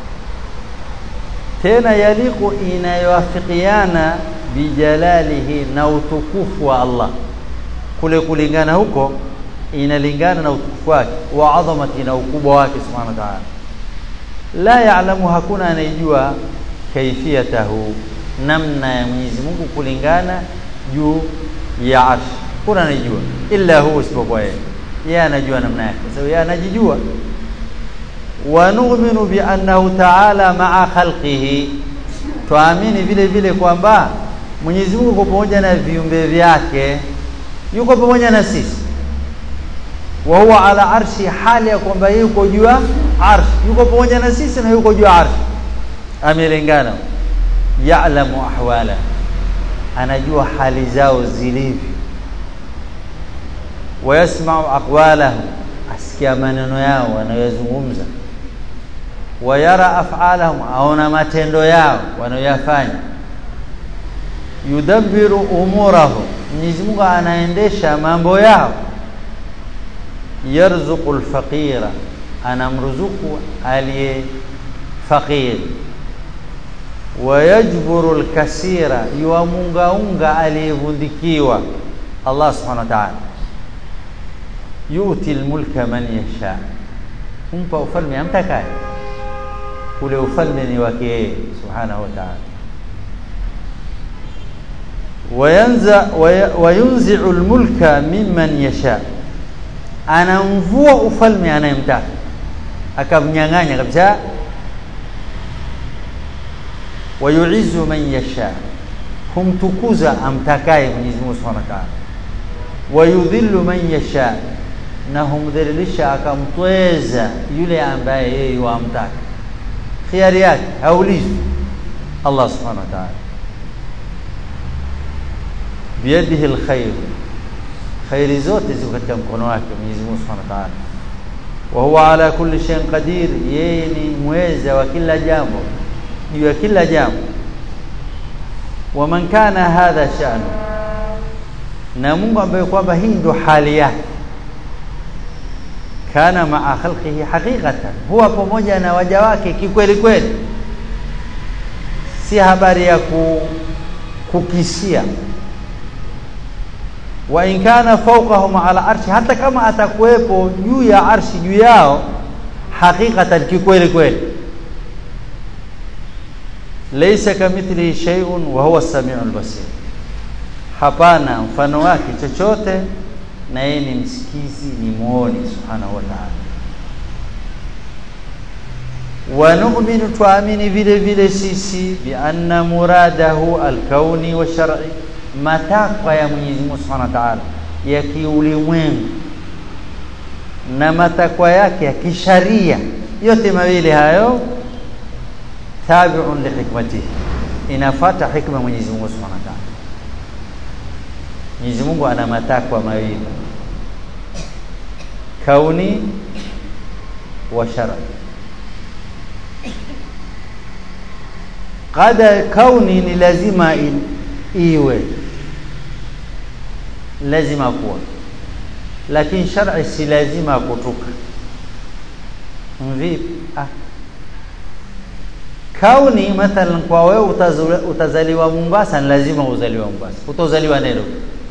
tena yaliku inayoafikiana bijalalihi na utukufu wa Allah kule kulingana huko inalingana na utukufu wake wa adhamati na ukubwa wake subhanahu wa ta'ala la ya'lamu hakuna anayejua kaifiyatahu namna ya Mwenyezi Mungu kulingana juu ya arsh kuna anayejua illa huwa isipokuwa yeye yeye anajua namna yake sababu yeye anajijua wa nu'minu bi annahu ta'ala ma'a khalqihi tuamini vile vile kwamba Mwenyezi Mungu yuko pamoja na viumbe vyake yuko pamoja na sisi wa huwa ala arshi hali ya kwamba yuko juu ya arshi yuko pamoja na sisi na yuko juu ya arshi amelingana ya'lamu ahwala anajua hali zao zilivyo wayasma'u aqwalahum asikia maneno yao wanayozungumza wayara af'alahum aona matendo yao wanayoyafanya yudabbiru umurahu Mwenyezi Mungu anaendesha mambo yao yarzuqu alfaqira anamruzuku aliye faqir wayajburu alkasira yuamungaunga aliyevundikiwa Allah subhanahu wa ta'ala yuti almulka man yasha humpa ufalme amtakaye ule ufalme ni wake yeye subhanahu wa ta'ala wayanza wayunzi'u almulka mimman yasha anamvua ufalme anayemtaka akamnyang'anya kabisa wayuizu man yasha humtukuza amtakaye Mwenyezi Mungu Subhanahu wa Ta'ala wayudhillu man yasha na humdhalilisha akamtweza yule ambaye yeye wamtaka khiari yake haulizwi Allah Subhanahu wa Ta'ala biyadihi alkhair khairi zote ziko katika mkono wake Mwenyezi Mungu Subhanahu wa Ta'ala wa huwa ala kulli shay'in qadir yeye ni mweza wa kila jambo juu ya kila jambo wa man kana hadha sha'nu na Mungu ambaye kwamba hii ndo hali yake kana maa khalqihi haqiqatan huwa pamoja na waja wake kikweli kweli si habari ya ku, kukisia wa in kana fawqahum ala arshi hata kama atakuwepo juu ya arshi juu yao haqiqatan kikweli kweli laysa kamithlihi shay'un wa huwa as-sami'ul basir hapana mfano wake chochote na yeye ni msikizi ni muoni subhanahu wa ta'ala wa nu'minu tuamini vile vile sisi bi anna muradahu al-kauni wa shar'i matakwa ya Mwenyezi Mungu Subhanahu wa Ta'ala ya kiulimwengu na matakwa yake ya kisharia yote mawili hayo tabi'un li hikmatihi inafata hikma Mwenyezi Mungu Subhanahu wa Ta'ala Mwenyezi Mungu ana matakwa mawili kauni wa shar'i qada kauni ni lazima in, iwe lazima kuwa lakini shar'i si lazima kutuka vipi ah kauni mathalan kwa wewe utazaliwa Mombasa ni lazima uzaliwa Mombasa utozaliwa Nairobi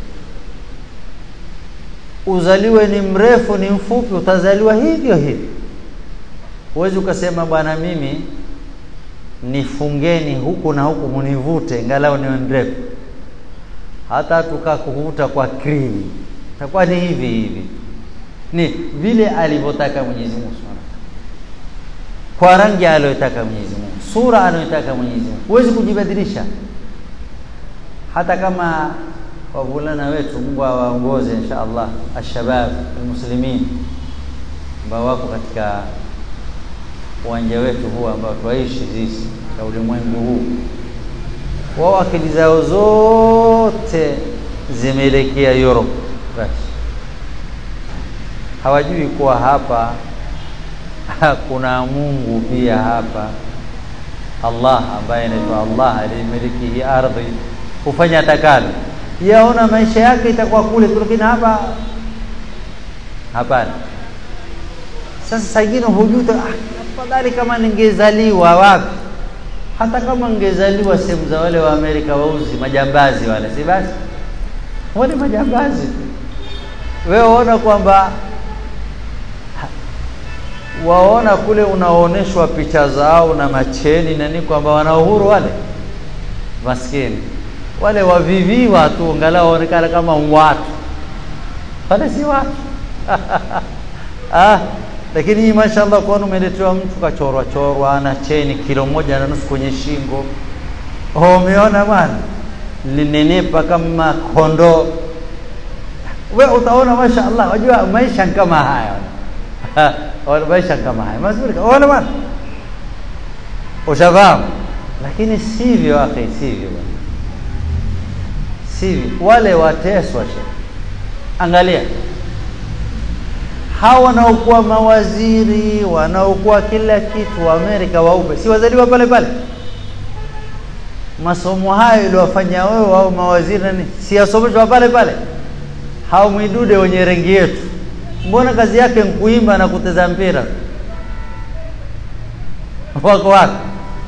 uzaliwe ni mrefu ni mfupi utazaliwa hivyo hivyo huwezi ukasema bwana mimi nifungeni huku na huku munivute ngalau niwe mrefu hata tukakuvuta kwa krimi takuwa ni hivi hivi ni vile alivyotaka Mwenyezi Mungu Subhanahu kwa rangi aliyotaka Mwenyezi Mungu sura anayotaka Mwenyezi Mungu huwezi kujibadilisha hata kama wavulana wetu Mungu awaongoze insha Allah ashabab almuslimin ambao wako katika uwanja wetu huu ambao twaishi sisi katika ulimwengu huu wao akili zao zote zimeelekea Europe basi hawajui kuwa hapa kuna Mungu pia hapa Allah ambaye anaitwa Allah aliyemiliki hii ardhi kufanya atakalo yaona maisha yake itakuwa kule lakini hapa hapana sasa sagino hujuta ah, afadhali kama ningezaliwa wapi hata kama ningezaliwa sehemu za wale wa Amerika wauzi majambazi wale si basi wale majambazi wewe waona kwamba waona kule unaoneshwa picha zao na macheni na nini kwamba wana uhuru wale maskini wale waviviwa tu angalau waonekana kama watu wale si watu ah lakini hii mashaallah kuona umeletewa mtu kachorwa chorwa ana cheni kilo moja na nusu kwenye shingo oh umeona bwana linenepa kama kondoo wewe utaona mashaallah wajua maisha kama haya wala maisha kama haya mazuri wala bwana ushafahamu lakini sivyo akhi sivyo bwana sivyo wale wateswa angalia hawa wanaokuwa mawaziri wanaokuwa kila kitu wa Amerika waupe si wazaliwa pale pale masomo hayo iliwafanya wewe au mawaziri nani si yasomeshwa pale pale hao mwidude wenye rangi yetu mbona kazi yake nkuimba na kuteza mpira wako wapi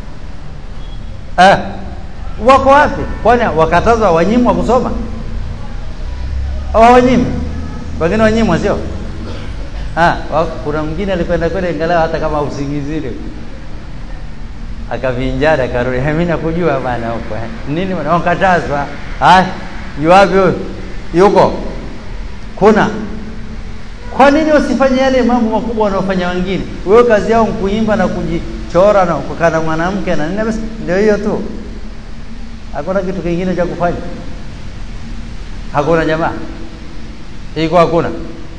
eh, wako wapi kwani wakatazwa wanyimwa kusoma hawanyimwi wengine wanyimwa sio ah kuna mwingine alikwenda kwenda ingalau hata kama usingizini akavinjari akarudi mimi nakujua bana huko nini wanakatazwa ah yuwapi huyo yuko kuna kwa nini wasifanye yale mambo makubwa wanaofanya wengine wewe kazi yao kuimba na kujichora na kukaa na mwanamke na nini basi ndio hiyo tu hakuna kitu kingine cha kufanya hakuna jamaa iko hakuna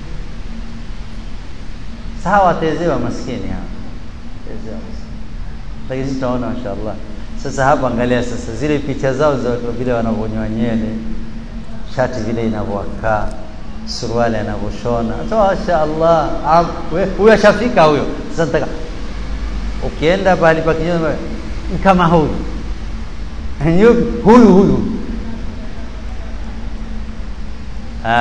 sawa watezewa maskini hawa tezewa maskini lakini sisi tunaona mashaallah sasa hapa angalia sasa zile picha zao za vile wanavyonyoa nywele shati vile inavyokaa suruali anavyoshona mashaallah huyo ashafika huyo sasa nataka ukienda pahali pa kinyume kama huyu huyu huyu ah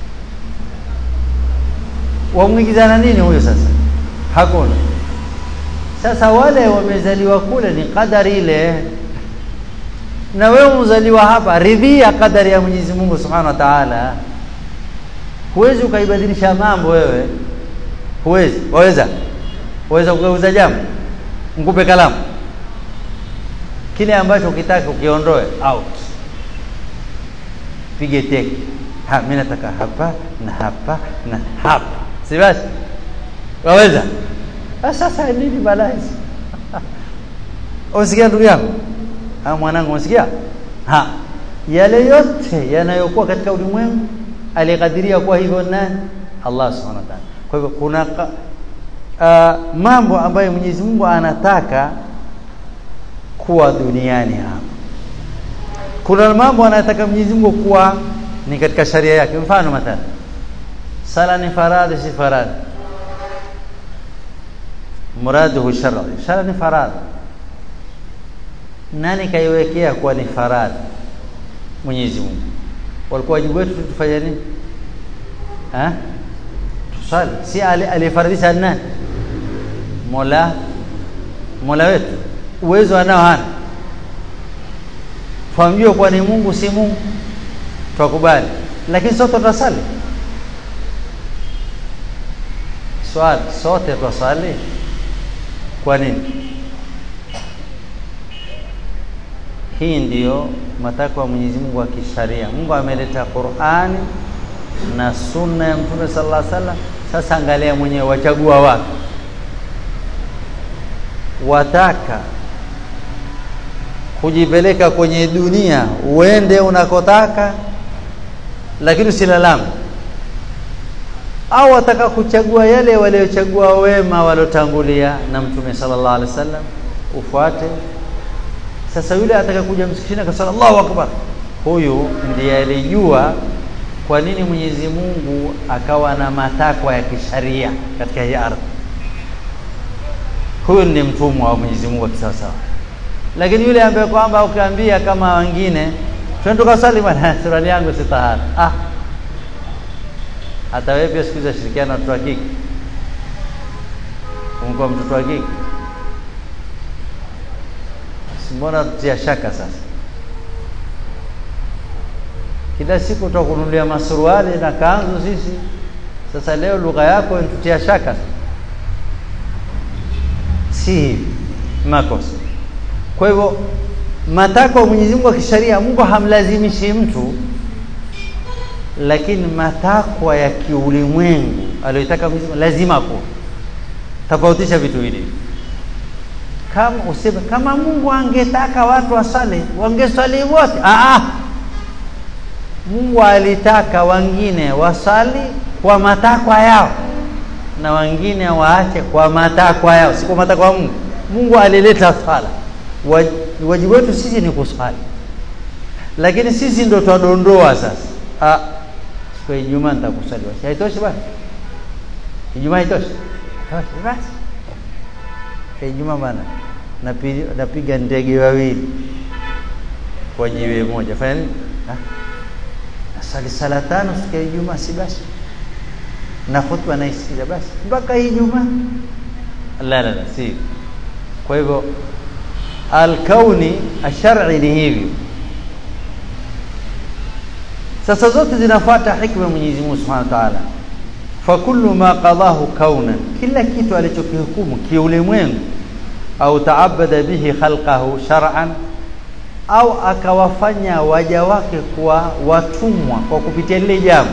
wamwingizana nini huyo sasa hakuna sasa wale wamezaliwa kule ni kadari ile na wewe mzaliwa hapa ridhia kadari ya Mwenyezi Mungu Subhanahu wa Ta'ala huwezi ukaibadilisha mambo wewe huwezi waweza waweza kugeuza jambo nikupe kalamu kile ambacho ukitaka ukiondoe out pige teke ha mimi nataka hapa na hapa na hapa si basi waweza sasa nini balaa hizi usikia ndugu yangu ha mwanangu unasikia ha yale yote yanayokuwa katika ulimwengu alikadiria kuwa hivyo nani Allah subhanahu wa ta'ala kwa hivyo kuna uh, mambo ambayo Mwenyezi Mungu anataka kuwa duniani hapa kuna mambo anataka Mwenyezi Mungu kuwa ni katika sharia yake mfano mathalan sala ni faradhi si faradhi muraduhu shar'i sala ni faradhi nani kaiwekea kuwa ni faradhi Mwenyezi Mungu walikuwa wajibu wetu tufanye nini eh tusali si alifaradhisha nani Mola Mola wetu uwezo anao hana twamjua kuwa ni Mungu si Mungu twakubali lakini sote tutasali swali sote tutasali kwa nini hii ndiyo matakwa ya Mwenyezi Mungu wa kisharia Mungu ameleta Qur'ani na sunna ya Mtume sallallahu alaihi wasallam sasa angalia mwenyewe wachagua wapi wataka kujipeleka kwenye dunia uende unakotaka lakini usilalame au wataka kuchagua yale waliochagua wema waliotangulia na mtume sallallahu alaihi wasallam ufuate sasa yule ataka kuja msikitini akasema Allahu akbar huyu ndiye alijua kwa nini Mwenyezi Mungu akawa na matakwa ya kisharia katika hii ardhi huyu ni mtumwa wa Mwenyezi Mungu kisawasawa lakini yule ambaye kwamba ukiambia kama wengine twende tukasali bwana surali yangu si tahara ah hata wewe pia siku hizi shirikiana na watoto wa kike umekuwa mtoto wa kike mbona tutia shaka sasa kila siku tutakununulia masuruali na kanzu sisi sasa leo lugha yako inatutia shaka si hivi makosa kwa hivyo matakwa ya Mwenyezi Mungu ya kisharia Mungu hamlazimishi mtu lakini matakwa ya kiulimwengu aliyotaka Mwenyezi Mungu lazima kuwa tofautisha vitu hivi kama useme kama Mungu angetaka watu wasali wangesali wote ah ah Mungu alitaka wengine wasali kwa matakwa yao na wengine waache kwa matakwa yao si kwa matakwa ya Mungu Mungu alileta sala wajibu wetu sisi ni kusali lakini sisi ndo twadondoa sasa ah kwa Ijumaa nitakusali haitoshi bwana Ijumaa itoshi Toshi, basi Ijumaa bana napiga, napiga ndege wawili kwa jiwe moja fanya nini nasali sala tano siku ya Ijumaa si basi na khutba naisikiza basi mpaka Ijumaa la la la si kwa hivyo alkauni ashar'i ni hivyo sasa zote zinafuata hikma ya Mwenyezi Mungu Subhanahu wa Ta'ala fa kullu ma qadahu kaunan kila kitu alichokihukumu kiulimwengu au taabada bihi khalqahu shar'an au akawafanya waja wake kuwa watumwa kwa kupitia lile jambo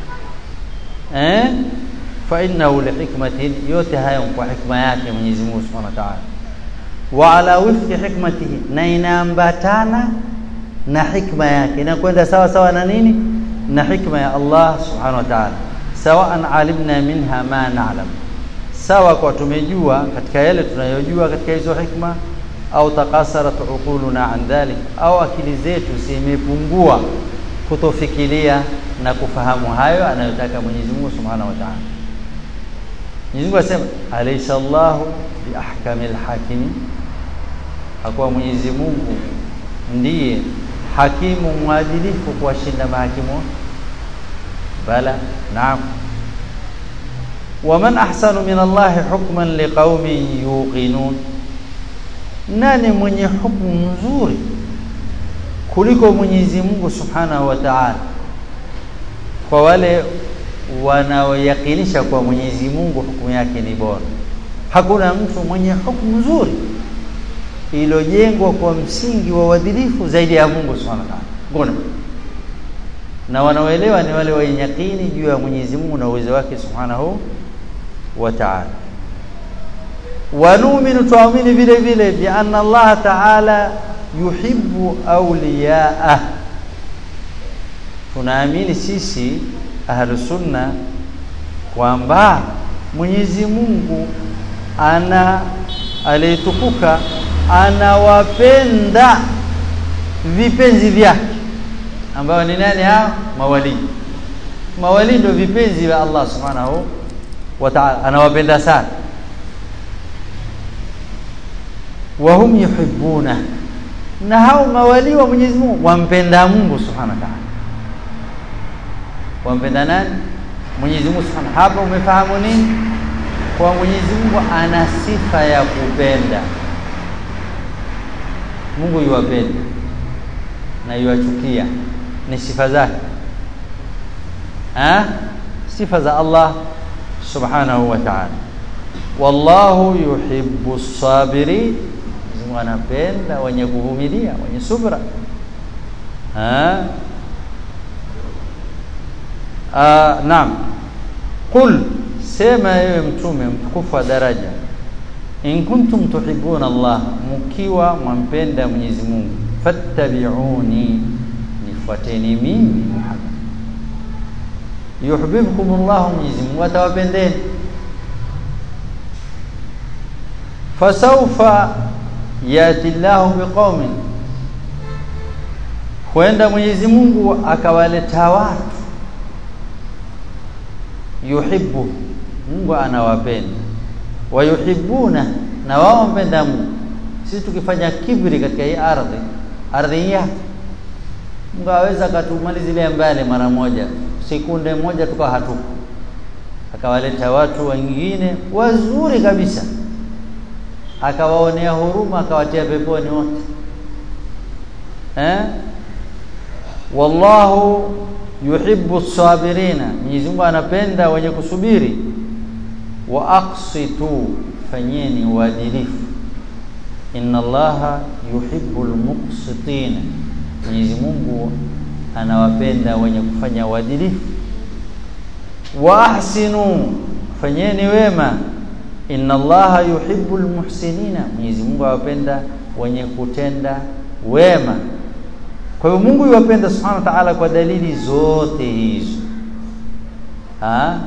eh fa innahu lihikmatin yote haya kwa hikma yake Mwenyezi Mungu Subhanahu wa Ta'ala wa ala wifqi hikmatihi na inaambatana na hikma yake inakwenda sawa sawa na nini na hikma ya Allah Subhanahu wa Ta'ala sawaan alimna minha ma na'lam sawa kwa tumejua katika yale tunayojua katika hizo hikma au takasarat uquluna an dhalik au akili zetu zimepungua kutofikiria na kufahamu hayo anayotaka Mwenyezi Mungu Subhanahu wa Ta'ala Mwenyezi Mungu asema alaysa Allahu bi ahkamil hakimin hakuwa Mwenyezi Mungu ndiye hakimu mwadilifu kuwashinda mahakimu bala naam waman ahsanu min Allahi hukman liqaumin yuqinun nani mwenye hukumu nzuri kuliko Mwenyezi Mungu Subhanahu wa Ta'ala kwa wale wanaoyakinisha kwa Mwenyezi Mungu hukumu yake ni bora hakuna mtu mwenye hukumu nzuri iliyojengwa kwa msingi wa uadilifu zaidi ya Mungu Subhanahu wa Ta'ala ngona na wanaoelewa ni wale wenye yakini juu ya Mwenyezi Mungu na uwezo wake Subhanahu wa Ta'ala wanu'minu tuamini vile vile bi anna Allah Ta'ala yuhibbu awliyaah tunaamini sisi ahlus sunna kwamba Mwenyezi Mungu ana aliyetukuka anawapenda vipenzi vyake ambao ni nani hao mawali mawali ndio vipenzi vya Allah subhanahu wa ta'ala anawapenda sana wa hum yuhibbuna na hao mawali wa Mwenyezi Mungu wampenda Mungu subhanahu wa ta'ala wampenda nani Mwenyezi Mungu subhanahu hapa umefahamu nini kwa Mwenyezi Mungu ana sifa ya kupenda Mungu yuwapenda na yuwachukia ni sifa zake ha sifa za Allah subhanahu wa ta'ala wallahu yuhibbu as-sabirin Mungu anapenda wenye kuvumilia wenye subra ha ah naam qul sema ewe mtume mtukufu wa daraja in kuntum tuhibbuna Allah mkiwa mwampenda Mwenyezi Mungu fattabi'uni nifuateni mimi Muhammad yuhibbukum Allah Mwenyezi Mungu atawapendeni fasawfa yati Allah biqaumin huenda Mwenyezi Mungu akawaleta watu yuhibbu Mungu anawapenda wayuhibbuna na wao mpenda Mungu sisi tukifanya kibri katika hii ardhi ardhi yake Mungu aweza katumalizilia mbali mara moja sekunde moja tukawa hatuko akawaleta watu wengine wazuri kabisa akawaonea huruma akawatia peponi wote eh wallahu yuhibbu as-sabirina Mwenyezi Mungu anapenda wenye kusubiri wa aqsitu fanyeni uadilifu inna allaha yuhibbu al-muqsitin Mwenyezi Mungu anawapenda wenye kufanya uadilifu wa ahsinu fanyeni wema inna allaha yuhibbu al-muhsinina Mwenyezi Mungu awapenda wenye kutenda wema kwa hiyo Mungu yuwapenda subhanahu wa ta'ala kwa dalili zote hizo ha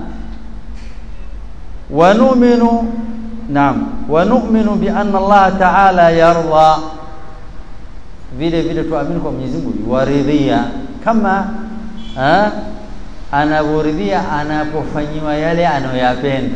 wanu'minu naam wanu'minu bi anna Allah ta'ala yarda vile vile tuamini kwa Mwenyezi Mungu yuwaridhia kama ha anaburidhia anapofanyiwa yale anayoyapenda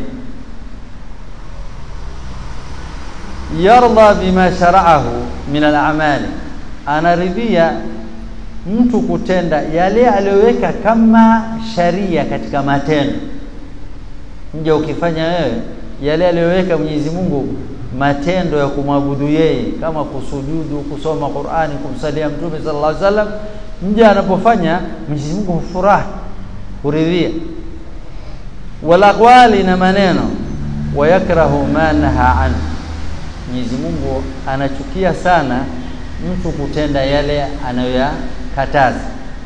yarda bima shara'ahu min al-a'mali anaridhia mtu kutenda yale aliyoweka kama sharia katika matendo mja ukifanya wewe yale aliyoweka Mwenyezi Mungu matendo ya kumwabudu yeye kama kusujudu kusoma Qur'ani kumsalia mtume sallallahu alaihi wasallam mja anapofanya Mwenyezi Mungu hufurahi huridhia wala aqwali na maneno wayakrahu ma naha anhu Mwenyezi Mungu anachukia sana mtu kutenda yale anayoyakataza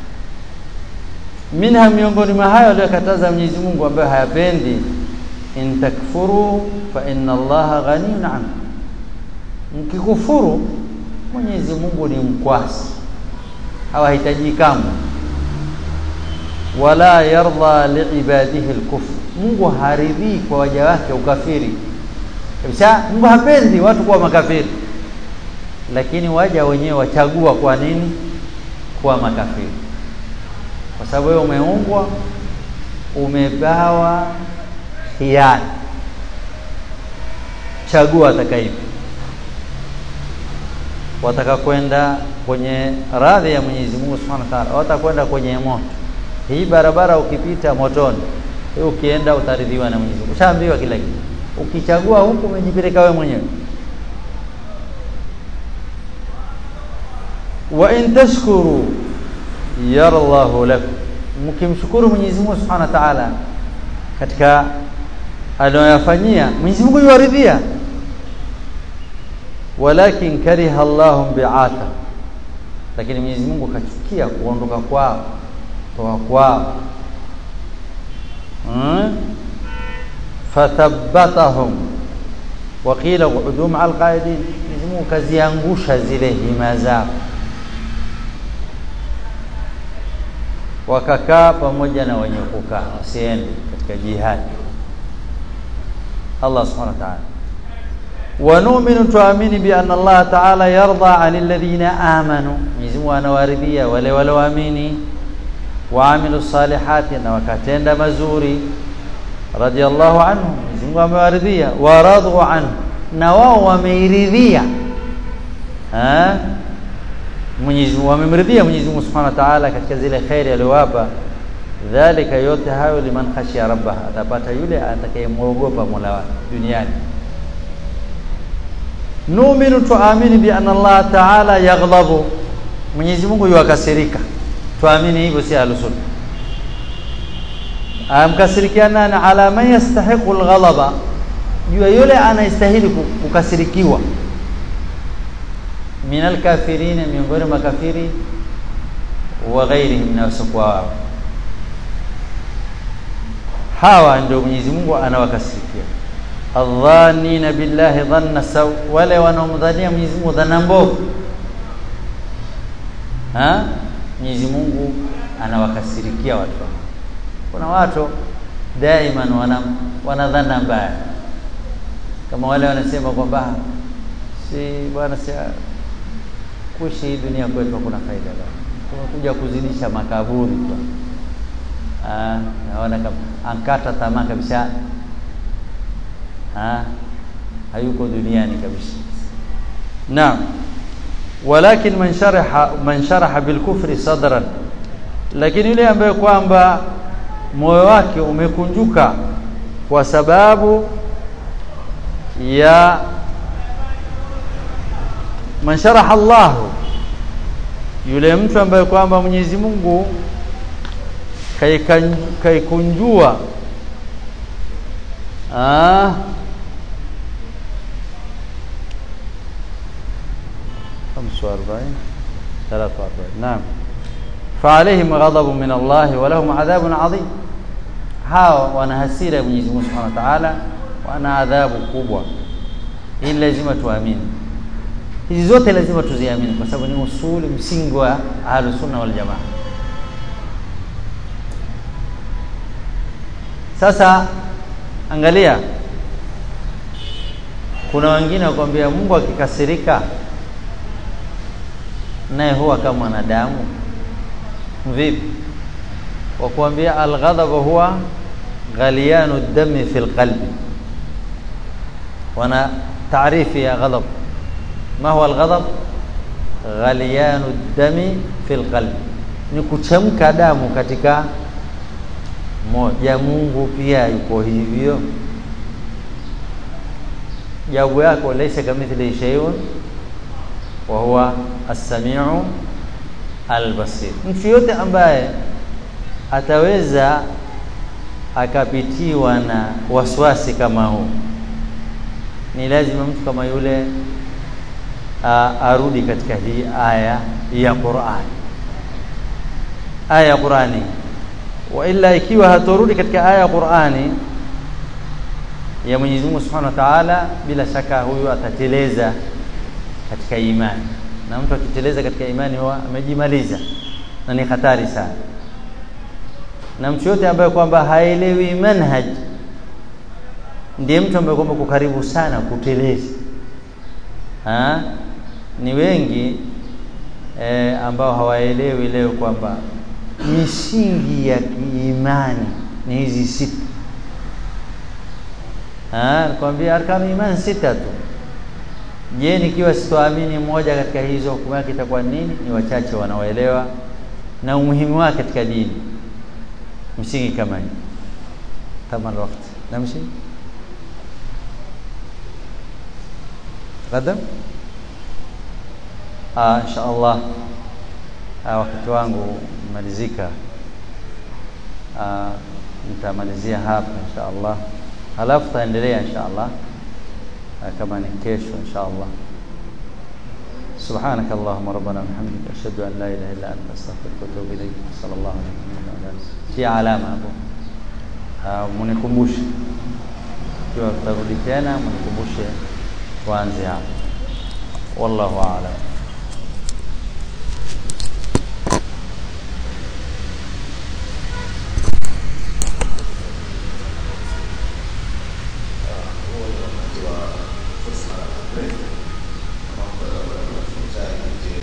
minha miongoni mwa hayo aliyokataza Mwenyezi Mungu ambayo hayapendi in takfuru fa inna Allaha ghaniyun ankum mkikufuru Mwenyezi Mungu ni mkwasi hawahitaji kamwe wala yarda liibadihi alkufr Mungu haridhii kwa waja wake ukafiri kabisa Mungu hapendi watu kuwa makafiri lakini waja wenyewe wachagua kwa nini kuwa makafiri kwa sababu wewe umeumbwa umebawa hiari chagua atakaipi wataka kwenda kwenye radhi ya Mwenyezi Mungu Subhanahu wa Ta'ala watakwenda kwenye moto hii barabara ukipita motoni hii ukienda utaridhiwa na Mwenyezi Mungu ushaambiwa kila kitu ukichagua huku umejipeleka wewe mwenyewe wa in tashkuru yarallahu lakum mkimshukuru Mwenyezi Mungu Subhanahu wa Ta'ala katika anayoyafanyia Mwenyezi Mungu yuwaridhia walakin kariha Allahu bi'ata lakini Mwenyezi Mungu kachukia kuondoka kwao toka kwao hmm? fathabbatahum waqila qu'udu ma'al qa'idin Mwenyezi Mungu kaziangusha zile hima zao wakakaa pamoja na wenye kukaa wasiende katika jihadi Allah subhanahu wa ta'ala wa nu'minu tuamini bi anna Allah ta'ala yarda 'anil ladhina amanu Mwenyezi Mungu anawaridhia wale walioamini waamilu salihati na wakatenda mazuri radiyallahu anhu Mwenyezi Mungu amewaridhia waradhu anhu na wao wameiridhia eh Mwenyezi Mungu wamemridhia Mwenyezi Mungu Subhanahu wa Ta'ala katika zile khairi aliyowapa dhalika yote hayo liman khashiya rabbah atapata yule atakayemwogopa Mola wake duniani nu'minu tuamini bi anna Allah Ta'ala yaghdhabu Mwenyezi Mungu yuwakasirika tuamini hivyo si alusun amkasirikiana na ala man yastahiqu alghadaba juu yule anastahili kukasirikiwa min alkafirina miongoni mwa makafiri wa ghairihim na wasiokuwa wao hawa ndio Mwenyezi Mungu anawakasirikia adhanina billahi dhanna saw wale wanaomdhania Mwenyezi Mungu dhana mbovu ha Mwenyezi Mungu anawakasirikia watu kuna watu daima wana wana dhana mbaya kama wale wanasema kwamba si bwana si kuishi hii dunia kwetu hakuna faida bwana tumekuja kuzidisha makaburi tu ah naona kama ankata tamaa kabisa ah hayuko duniani kabisa naam walakin man sharaha man sharaha bil kufri sadran lakini yule ambaye kwamba moyo wake umekunjuka kwa sababu ya man sharaha Allah yule mtu ambaye kwamba Mwenyezi Mungu kaikunjua ah 45 43 نعم فعليهم غضب من الله ولهم عذاب عظيم hao wana hasira ya Mwenyezi Mungu Subhanahu wa Ta'ala wana adhabu kubwa hii lazima tuamini hizi zote lazima tuziamini kwa sababu ni usuli msingi wa ahlus sunna wal jamaa sasa angalia kuna wengine wakwambia Mungu akikasirika naye huwa kama mwanadamu vipi wa kuambia alghadab huwa ghaliyanu dami fi lqalbi wana taarifi ya ghadab ma huwa alghadab ghaliyanu dami fi lqalbi ni kuchemka damu katika moja Mungu pia yuko hivyo jawabu yako laysa kamithlihi shay'un wa huwa as-sami'u al-basir mtu yote ambaye ataweza akapitiwa na waswasi kama huu ni lazima mtu kama yule a, arudi katika hii aya ya Qur'an aya ya Qur'ani wa illa ikiwa hatorudi katika aya ya Qur'ani ya Mwenyezi Mungu Subhanahu wa Ta'ala bila shaka huyu atateleza katika imani na mtu akiteleza katika imani huwa amejimaliza na ni hatari sana na mtu yote ambaye kwamba haelewi manhaj ndiye mtu ambaye kwamba kukaribu sana kuteleza ha? ni wengi e, ambao hawaelewi leo kwamba misingi ya kiimani ni hizi sita nakwambia arkanu imani sita tu je nikiwa sitoamini moja katika hizo hukumu yake itakuwa nini ni wachache wanaoelewa na umuhimu wake katika dini msingi kama hii tama alwaqt namshi غدا ah insha Allah ah, wakati wangu malizika ah, nitamalizia hapa insha Allah halafu taendelea insha Allah ah, kama ni kesho insha Allah سبحانك اللهم ربنا وبحمدك اشهد ان لا اله الا انت استغفرك واتوب اليك صلى الله عليه وسلم في alama hapo mnikumbushe kiwa tutarudi tena mnikumbushe tuanze hapo wallahu a'lam huo ni wakati wa fursa